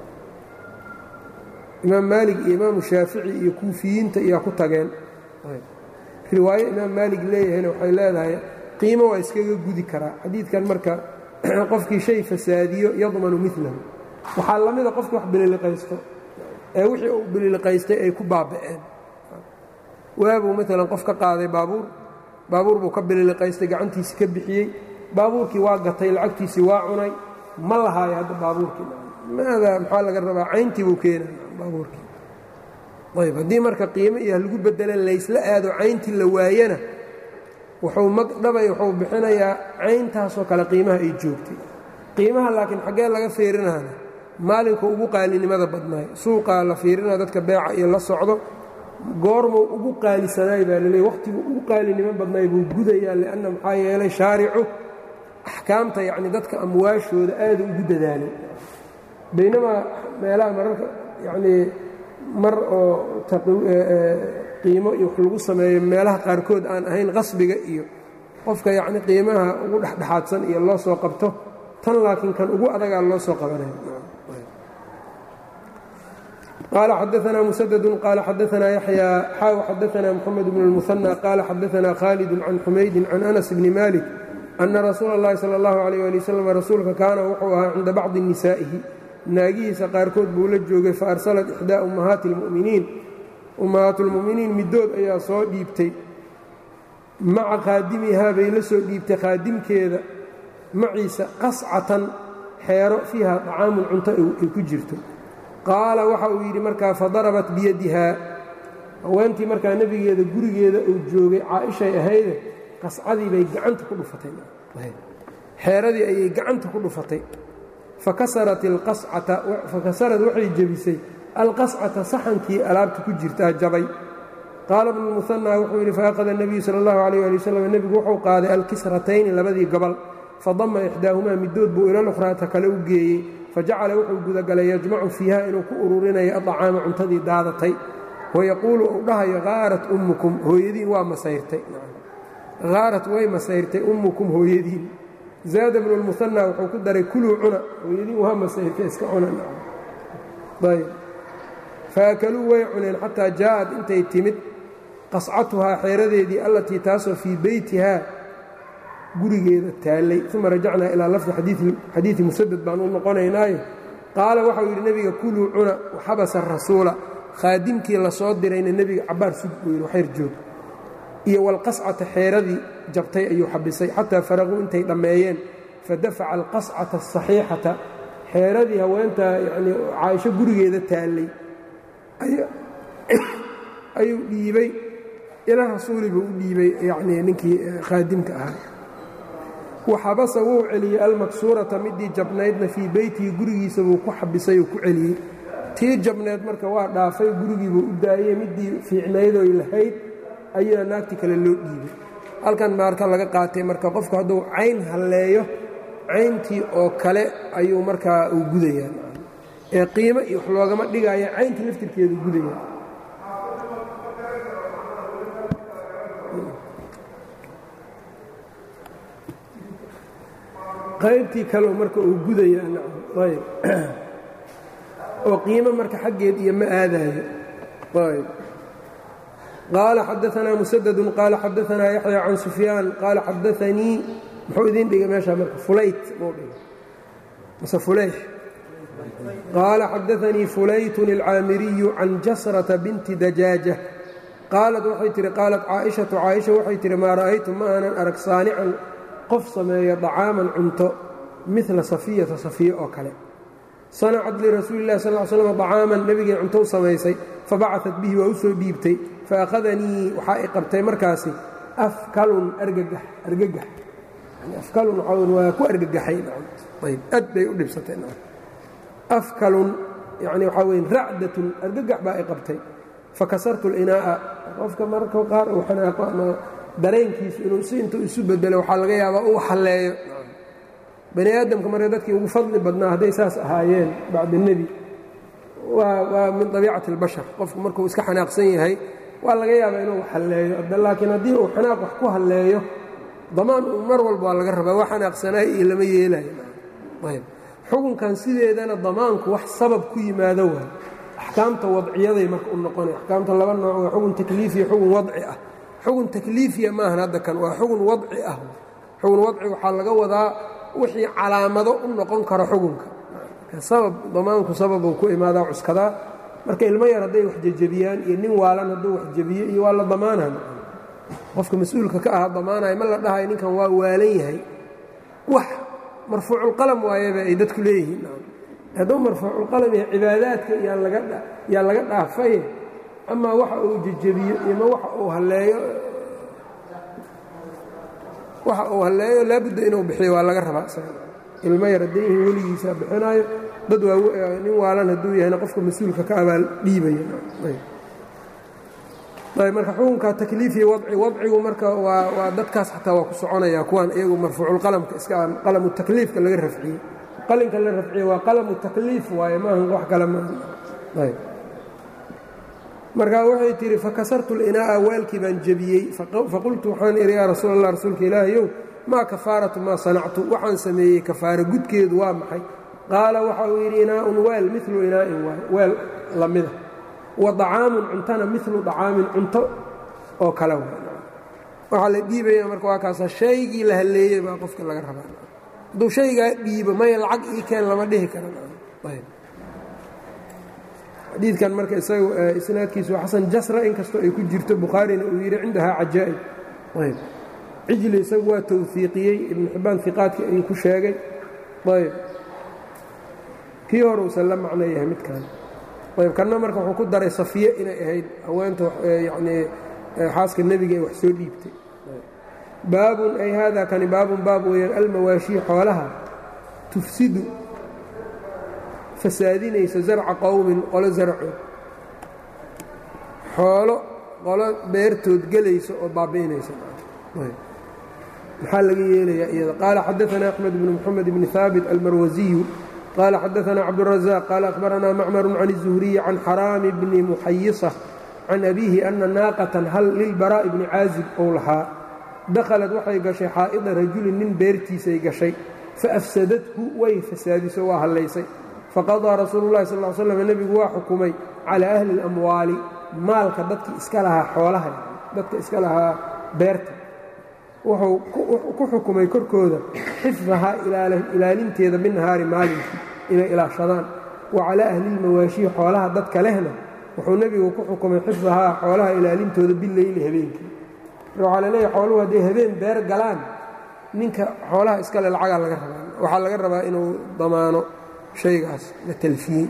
imaam maalig iyo imaamu shaafici iyo kuufiyiinta iyaa ku tageen riwaayo imaam maalig leeyahayna waxay leedahay qiimo waa iskaga gudi karaa xadiidkan marka qofkii shay fasaadiyo yadmanu milahu waxaa la mida qofkii wax bililiqaysto ee wixii uu bililiqaystay ay ku baaba'een waabuu maalan qof ka qaaday baabuur baabuur buu ka bililiqaystay gacantiisii ka bixiyey baabuurkii waa gatay lacagtiisii waa cunay ma lahaayo hadda baabuurkii maadaa maxaa laga rabaa cayntii buu keenaya baabuurkii ayb haddii marka qiimo iyo lagu bedela laysla aado cayntii la waayana wuxuu magdhabay wuxuu bixinayaa cayntaasoo kale qiimaha ay joogtay qiimaha laakiin xaggee laga fiirinaana maalinka ugu qaalinimada badnaay suuqaa la fiirinaya dadka beeca iyo la socdo goormuu ugu qaalisanaay baa laleey wakhtiguu ugu qaalinimo badnaay buu gudayaa lianna maxaa yeelay shaaricu axkaamta yacni dadka amwaashooda aada ugu dadaalay baynamaa meelaha mararka yacnii mar oo qiimo iyo wax lagu sameeyo meelaha qaarkood aan ahayn qasbiga iyo qofka yacni qiimaha ugu dhexdhexaadsan iyo loo soo qabto tan laakiin kan ugu adagaa loo soo qabanaya qال xdثna mسdd qال xadثna yaحyى xاw xadثna mحamed بن المثنى qال xadثna khالد عن xmaydi عن أنس بن mالك أنa rasuul الlahi slى الlaه عليه لي وsلم rasuulka kaana wuxuu ahaa cinda bacضi نisaaئihi naagihiisa qaarkood buu la joogay faarsalat إxdىa ummahaati الmuؤminiin ummahaat اlmuؤminiin midood ayaa soo dhiibtay maca khaadimihaa bay la soo dhiibtay khaadimkeeda maciisa qascatan xeero fiiha طacaamun cunto ay ku jirto qaala waxa uu yidhi markaa fadarabat biyadihaa haweentii markaa nebigeeda gurigeeda uu joogay caaishay ahayde qascadii bay gacanta ku dhufatay xeeradii ayay gacanta ku dhufatay fakasarat alqascata fakasarad waxay jebisay alqascata saxankii alaabta ku jirtaa jabay qaala bnu muhanaa wuxuu yidhi faaqada nebiyu sala allahu calayh ali wasalam nebigu wuxuu qaaday alkisratayni labadii gobol fadama ixdaahumaa midood buu ila lukhraata kale u geeyey fajacala wuxuu gudagalay yajmacu fiiha inuu ku ururinayo adacaama cuntadii daadatay wayaquulu uu dhahayo haarat ummukum hooyadiin waa masayrtay haarat way masayrtay ummukum hooyadiin zaada bnu lmuhanaa wuxuu ku daray kuluu cuna hooyadiin waa masayrtay iska cuna ayb faakaluu way cuneen xataa jaa'ad intay timid qascatuhaa xeeradeedii allatii taasoo fii beytihaa gurigeeda taallay uma rajacnaa ilaa lafdi xadiidi musadad baan u noqonaynaayo qaala waxau yidhi nebiga kuluu cuna waxabasa rasuula khaadimkii la soo dirayna nebiga cabbaar sug buu yidhi waxyr joog iyo walqascata xeeradii jabtay ayuu xabisay xataa faraquu intay dhammeeyeen fadafaca alqascata asaxiixata xeeradii haweentaa yanii caaisho gurigeeda taallay ayuu dhiibay ila rasuuli buu u dhiibay yanii ninkii khaadimka ahaa waxabasa wuu celiyey almaksuurata midii jabnaydna fii beytihi gurigiisa buu ku xabisay oo ku celiyey tii jabneed marka waa dhaafay gurigiibuu u daayey midii fiicnaydoy lahayd ayaa naagti kale loo dhiibay halkan maarka laga qaatay marka qofku hadduu cayn halleeyo cayntii oo kale ayuu markaa uu gudayaa ee qiimo iyo wax loogama dhigaayo cayntii laftirkeedu gudaya qaybtii kaleo marka uu gudayaa ayb oo qiimo marka xaggeed iyo ma aadaayo ayb qaala xadaanaa musadadun qaala xadaanaa yaxya can sufyaan qaala xadaanii muxuu idiin dhigay meeshaa marka fulayt muu dhigay mase fulayx qaala xadaanii fulaytun alcaamiriyu can jasrata binti dajaaja qaalat waxay tihi qaalat caaishatu caaisha waxay tihi maa ra'aytu ma aanan arag saanican qof sameeya dacaaman cunto midla safiyata safiya oo kale sanacat lirasuuli lah sal slam dacaaman nebigay cunto u samaysay fabacaat bihi waa u soo dhiibtay faakhadanii waxaa i qabtay markaasi afkalun argagax argagax afkalun waa ku argagaxay ayb aad bay u dhibsatay afkalun yani waxaa weye racdatun argagax baa i qabtay fakasartu linaa'a qofka marka qaar uu xanaaqo ama dareenkiisu inuu si intuu isu bedelo waxaa laga yaabaa uu halleeyo bani aadamka marka dadkii ugu fadli badnaa hadday saas ahaayeen bacda nebi waa min abiicati اlbashar qofku markuu iska xanaaqsan yahay waa laga yaabaa inuu halleeyo laakiin haddii uu xanaaq wax ku halleeyo damaan mar walba waa laga rabaa wax xanaaqsanaay iyo lama yeelayo xukunkan sideedana damaanku wax sabab ku yimaado waay axkaamta wadciyaday marka u noqonay axkaamta laba nooc waa xugun takliifiya xugun wadci ah xugun takliifiya maahan hadda kan waa xugun wadci ah xugun wadci waxaa laga wadaa wixii calaamado u noqon karo xugunka sabab damaanku sababuu ku imaadaa cuskadaa marka ilmo yar hadday wax jejebiyaan iyo nin waalan hadduu wax jebiyo iyo waa la damaanay qofka mas-uulka ka aha damaanaya ma la dhahayo ninkan waa waalan yahay wax marfuuculqalam waayaba ay dadku leeyihiin hadduu marfuuculqalam yahay cibaadaadka yaa laga dhaafaye amaa waxa uu jejebiyo ima waxa uu halleeyo waxa uu halleeyo laabudda inuu bixiyo waa laga rabaa ilmo yar hadday yihiin weligiisa bixinaayo dad waa nin waalan hadduu yahayna qofka mas-uulka ka abaal dhiibaya marka xukunka takliifiya wadci wadcigu marka waa waa dadkaas xataa waa ku soconaya kuwaan iyagu marfuuculqalamka iska qalamu takliifka laga rafciyey qalinka la rafciye waa qalamu takliif waaye maahan wax kale maaha markaa waxay tihi fakasartu linaa'a waalkii baan jebiyey faqultu waxaan idhi yaa rasuul allah rasuulka ilaahayow maa kafaaratu maa sanactu waxaan sameeyey kafaara gudkeedu waa maxay qaala waxa uu yidhi inaa'un weel milu inaa'in waay weel lamida wa dacaamun cuntana milu dacaamin cunto oo kale waxaa la dhiibaya marka waa kaasa shaygii la halleeyey baa qofka laga rabaa hadduu shaygaa dhiibo maya lacag ii keen lama dhihi karanxadiidkan marka isagu isnaadkiisu waa xasan jasra inkastoo ay ku jirto bukhaarina uu yidhi cindahaa cajaa'ib ayb cijli isagu waa tawfiiqiyey ibnu xibbaan iqaadkii ayuu ku sheegay ayb kii hore uusan la macno yahay midkan ayb kanna marka wuxuu ku daray safiye inay ahayd haweenta yanii xaaska nebiga ay wax soo dhiibtay baabun ay haada kani baabun baab weeyaan almawaashii xoolaha tufsidu fasaadinaysa zarca qowmin qolo zarcood xoolo qolo beertood gelaysa oo baabi'inaysa maxaa laga yeelayaa iyada qaala xadaثna أxmed bn mxamed bn haabit almarwasiyu qaala xadaثna cabdالrazaq qaala akhbaranaa macmar can الzuhriyi can xaraami bni muxayisa can abiihi ana naaqatan hal lilbaraa'i bni caazib ou lahaa dakhalad waxay gashay xaa'ida rajulin nin beertiisay gashay faafsadathu way fasaadiso waa hallaysay faqadaa rasuulu اllahi sal ly slam nebigu waa xukumay calى ahli اlamwaali maalka dadkii iska lahaa xoolaha dadka iska lahaa beerta wuxuu ku xukumay korkooda xifdahaa ilaalinteeda binnahaari maalinkii inay ilaashadaan wa calaa ahlilmawaashii xoolaha dadka lehna wuxuu nebigu ku xukumay xifdahaa xoolaha ilaalintooda bileyli habeenkii waxaa la leeyahy xooluhu hadday habeen beer galaan ninka xoolaha iskale lacagaa laga rabaa waxaa laga rabaa inuu damaano shaygaas la talfiyey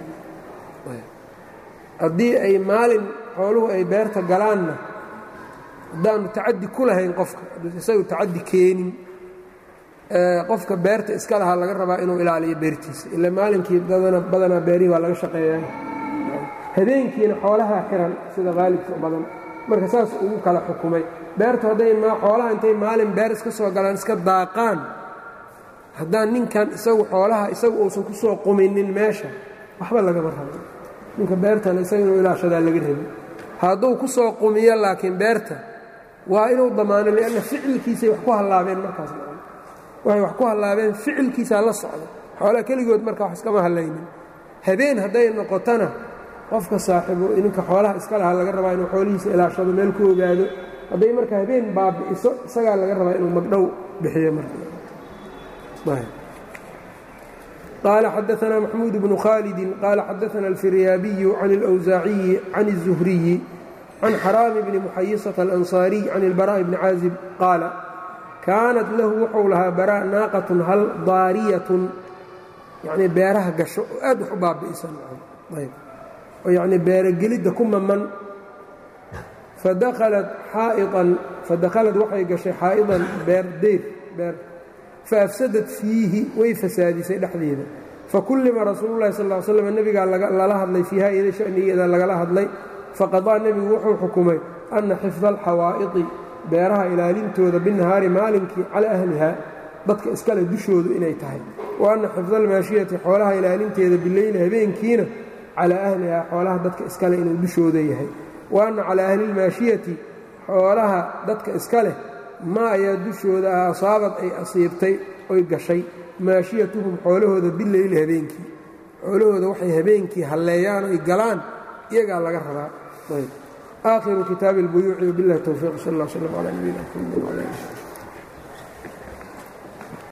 haddii ay maalin xooluhu ay beerta galaanna haddaanu tacadi ku lahayn qofka isagu tacadi keenin qofka beerta iska lahaa laga rabaa inuu ilaaliyo beertiisa ila maalinkii badanaa beerihii waa laga shaqeeya habeenkiina xoolaha xiran sida qaalibka badan marka saas ugu kala xukumay beertu hadday xoolaha intay maalin beer iska soo galaan iska daaqaan haddaan ninkan isagu xoolaha isagu uusan ku soo quminin meesha waxba lagama rabo ninka beertana isaga inuu ilaashadaa laga rabi hadduu ku soo qumiyo laakiin beerta waa inuu damaano lianna ficilkiisay wax ku hallaabeen markaas waxay wax ku hallaabeen ficilkiisaa la socda xoolaha keligood marka wax iskama hallaynin habeen hadday noqotona qofka saaxibo ninka xoolaha iska lahaa laga rabaa inuu xoolihiisa ilaashado meel ku ogaado hadday marka habeen baabi'iso isagaa laga rabaa inuu magdhow bixiyo marka قال xدثنا محمود بن khالد قال xدثنا الفiryاaبي عن الأwزاaعي عن الزهري عن xرام بن محيصة الأنصاaري عن البراء بن cاaزب qاaل كاaنت lahu wuxuu lahaa barا ناaqة hal daariyaة yani beeraha gasho oo aad wax u baabi'isan oo yani beerogelidda ku maman fadalat xaa'iطan fadakhalad waxay gashay xaa'iطan beer deyr beer faafsadat fiihi way fasaadisay dhexdeeda fakullima rasuulu llahi sal ll ly slam nebigaa lala hadlay fiiha iyada shanigeeda lagala hadlay faqadaa nebigu wuxuu xukumay anna xifda alxawaa'idi beeraha ilaalintooda binahaari maalinkii calaa ahliha dadka iskale dushoodu inay tahay wa anna xifda almaashiyati xoolaha ilaalinteeda bileyli habeenkiina calaa ahlihaa xoolaha dadka iskale inuu dushooda yahay wa anna calaa ahli lmaashiyati xoolaha dadka iska leh ma ayaa dushooda ah asaabad ay asiibtay oy gashay maashiyatuhum xoolahooda bileyli habeenkii xoolahooda waxay habeenkii halleeyaan oy galaan iyagaa laga rabaa aakhiru kitaabi اlbuyuuci wabiاllahi towfiiq sal اllah slm calaa nabiyina mxamd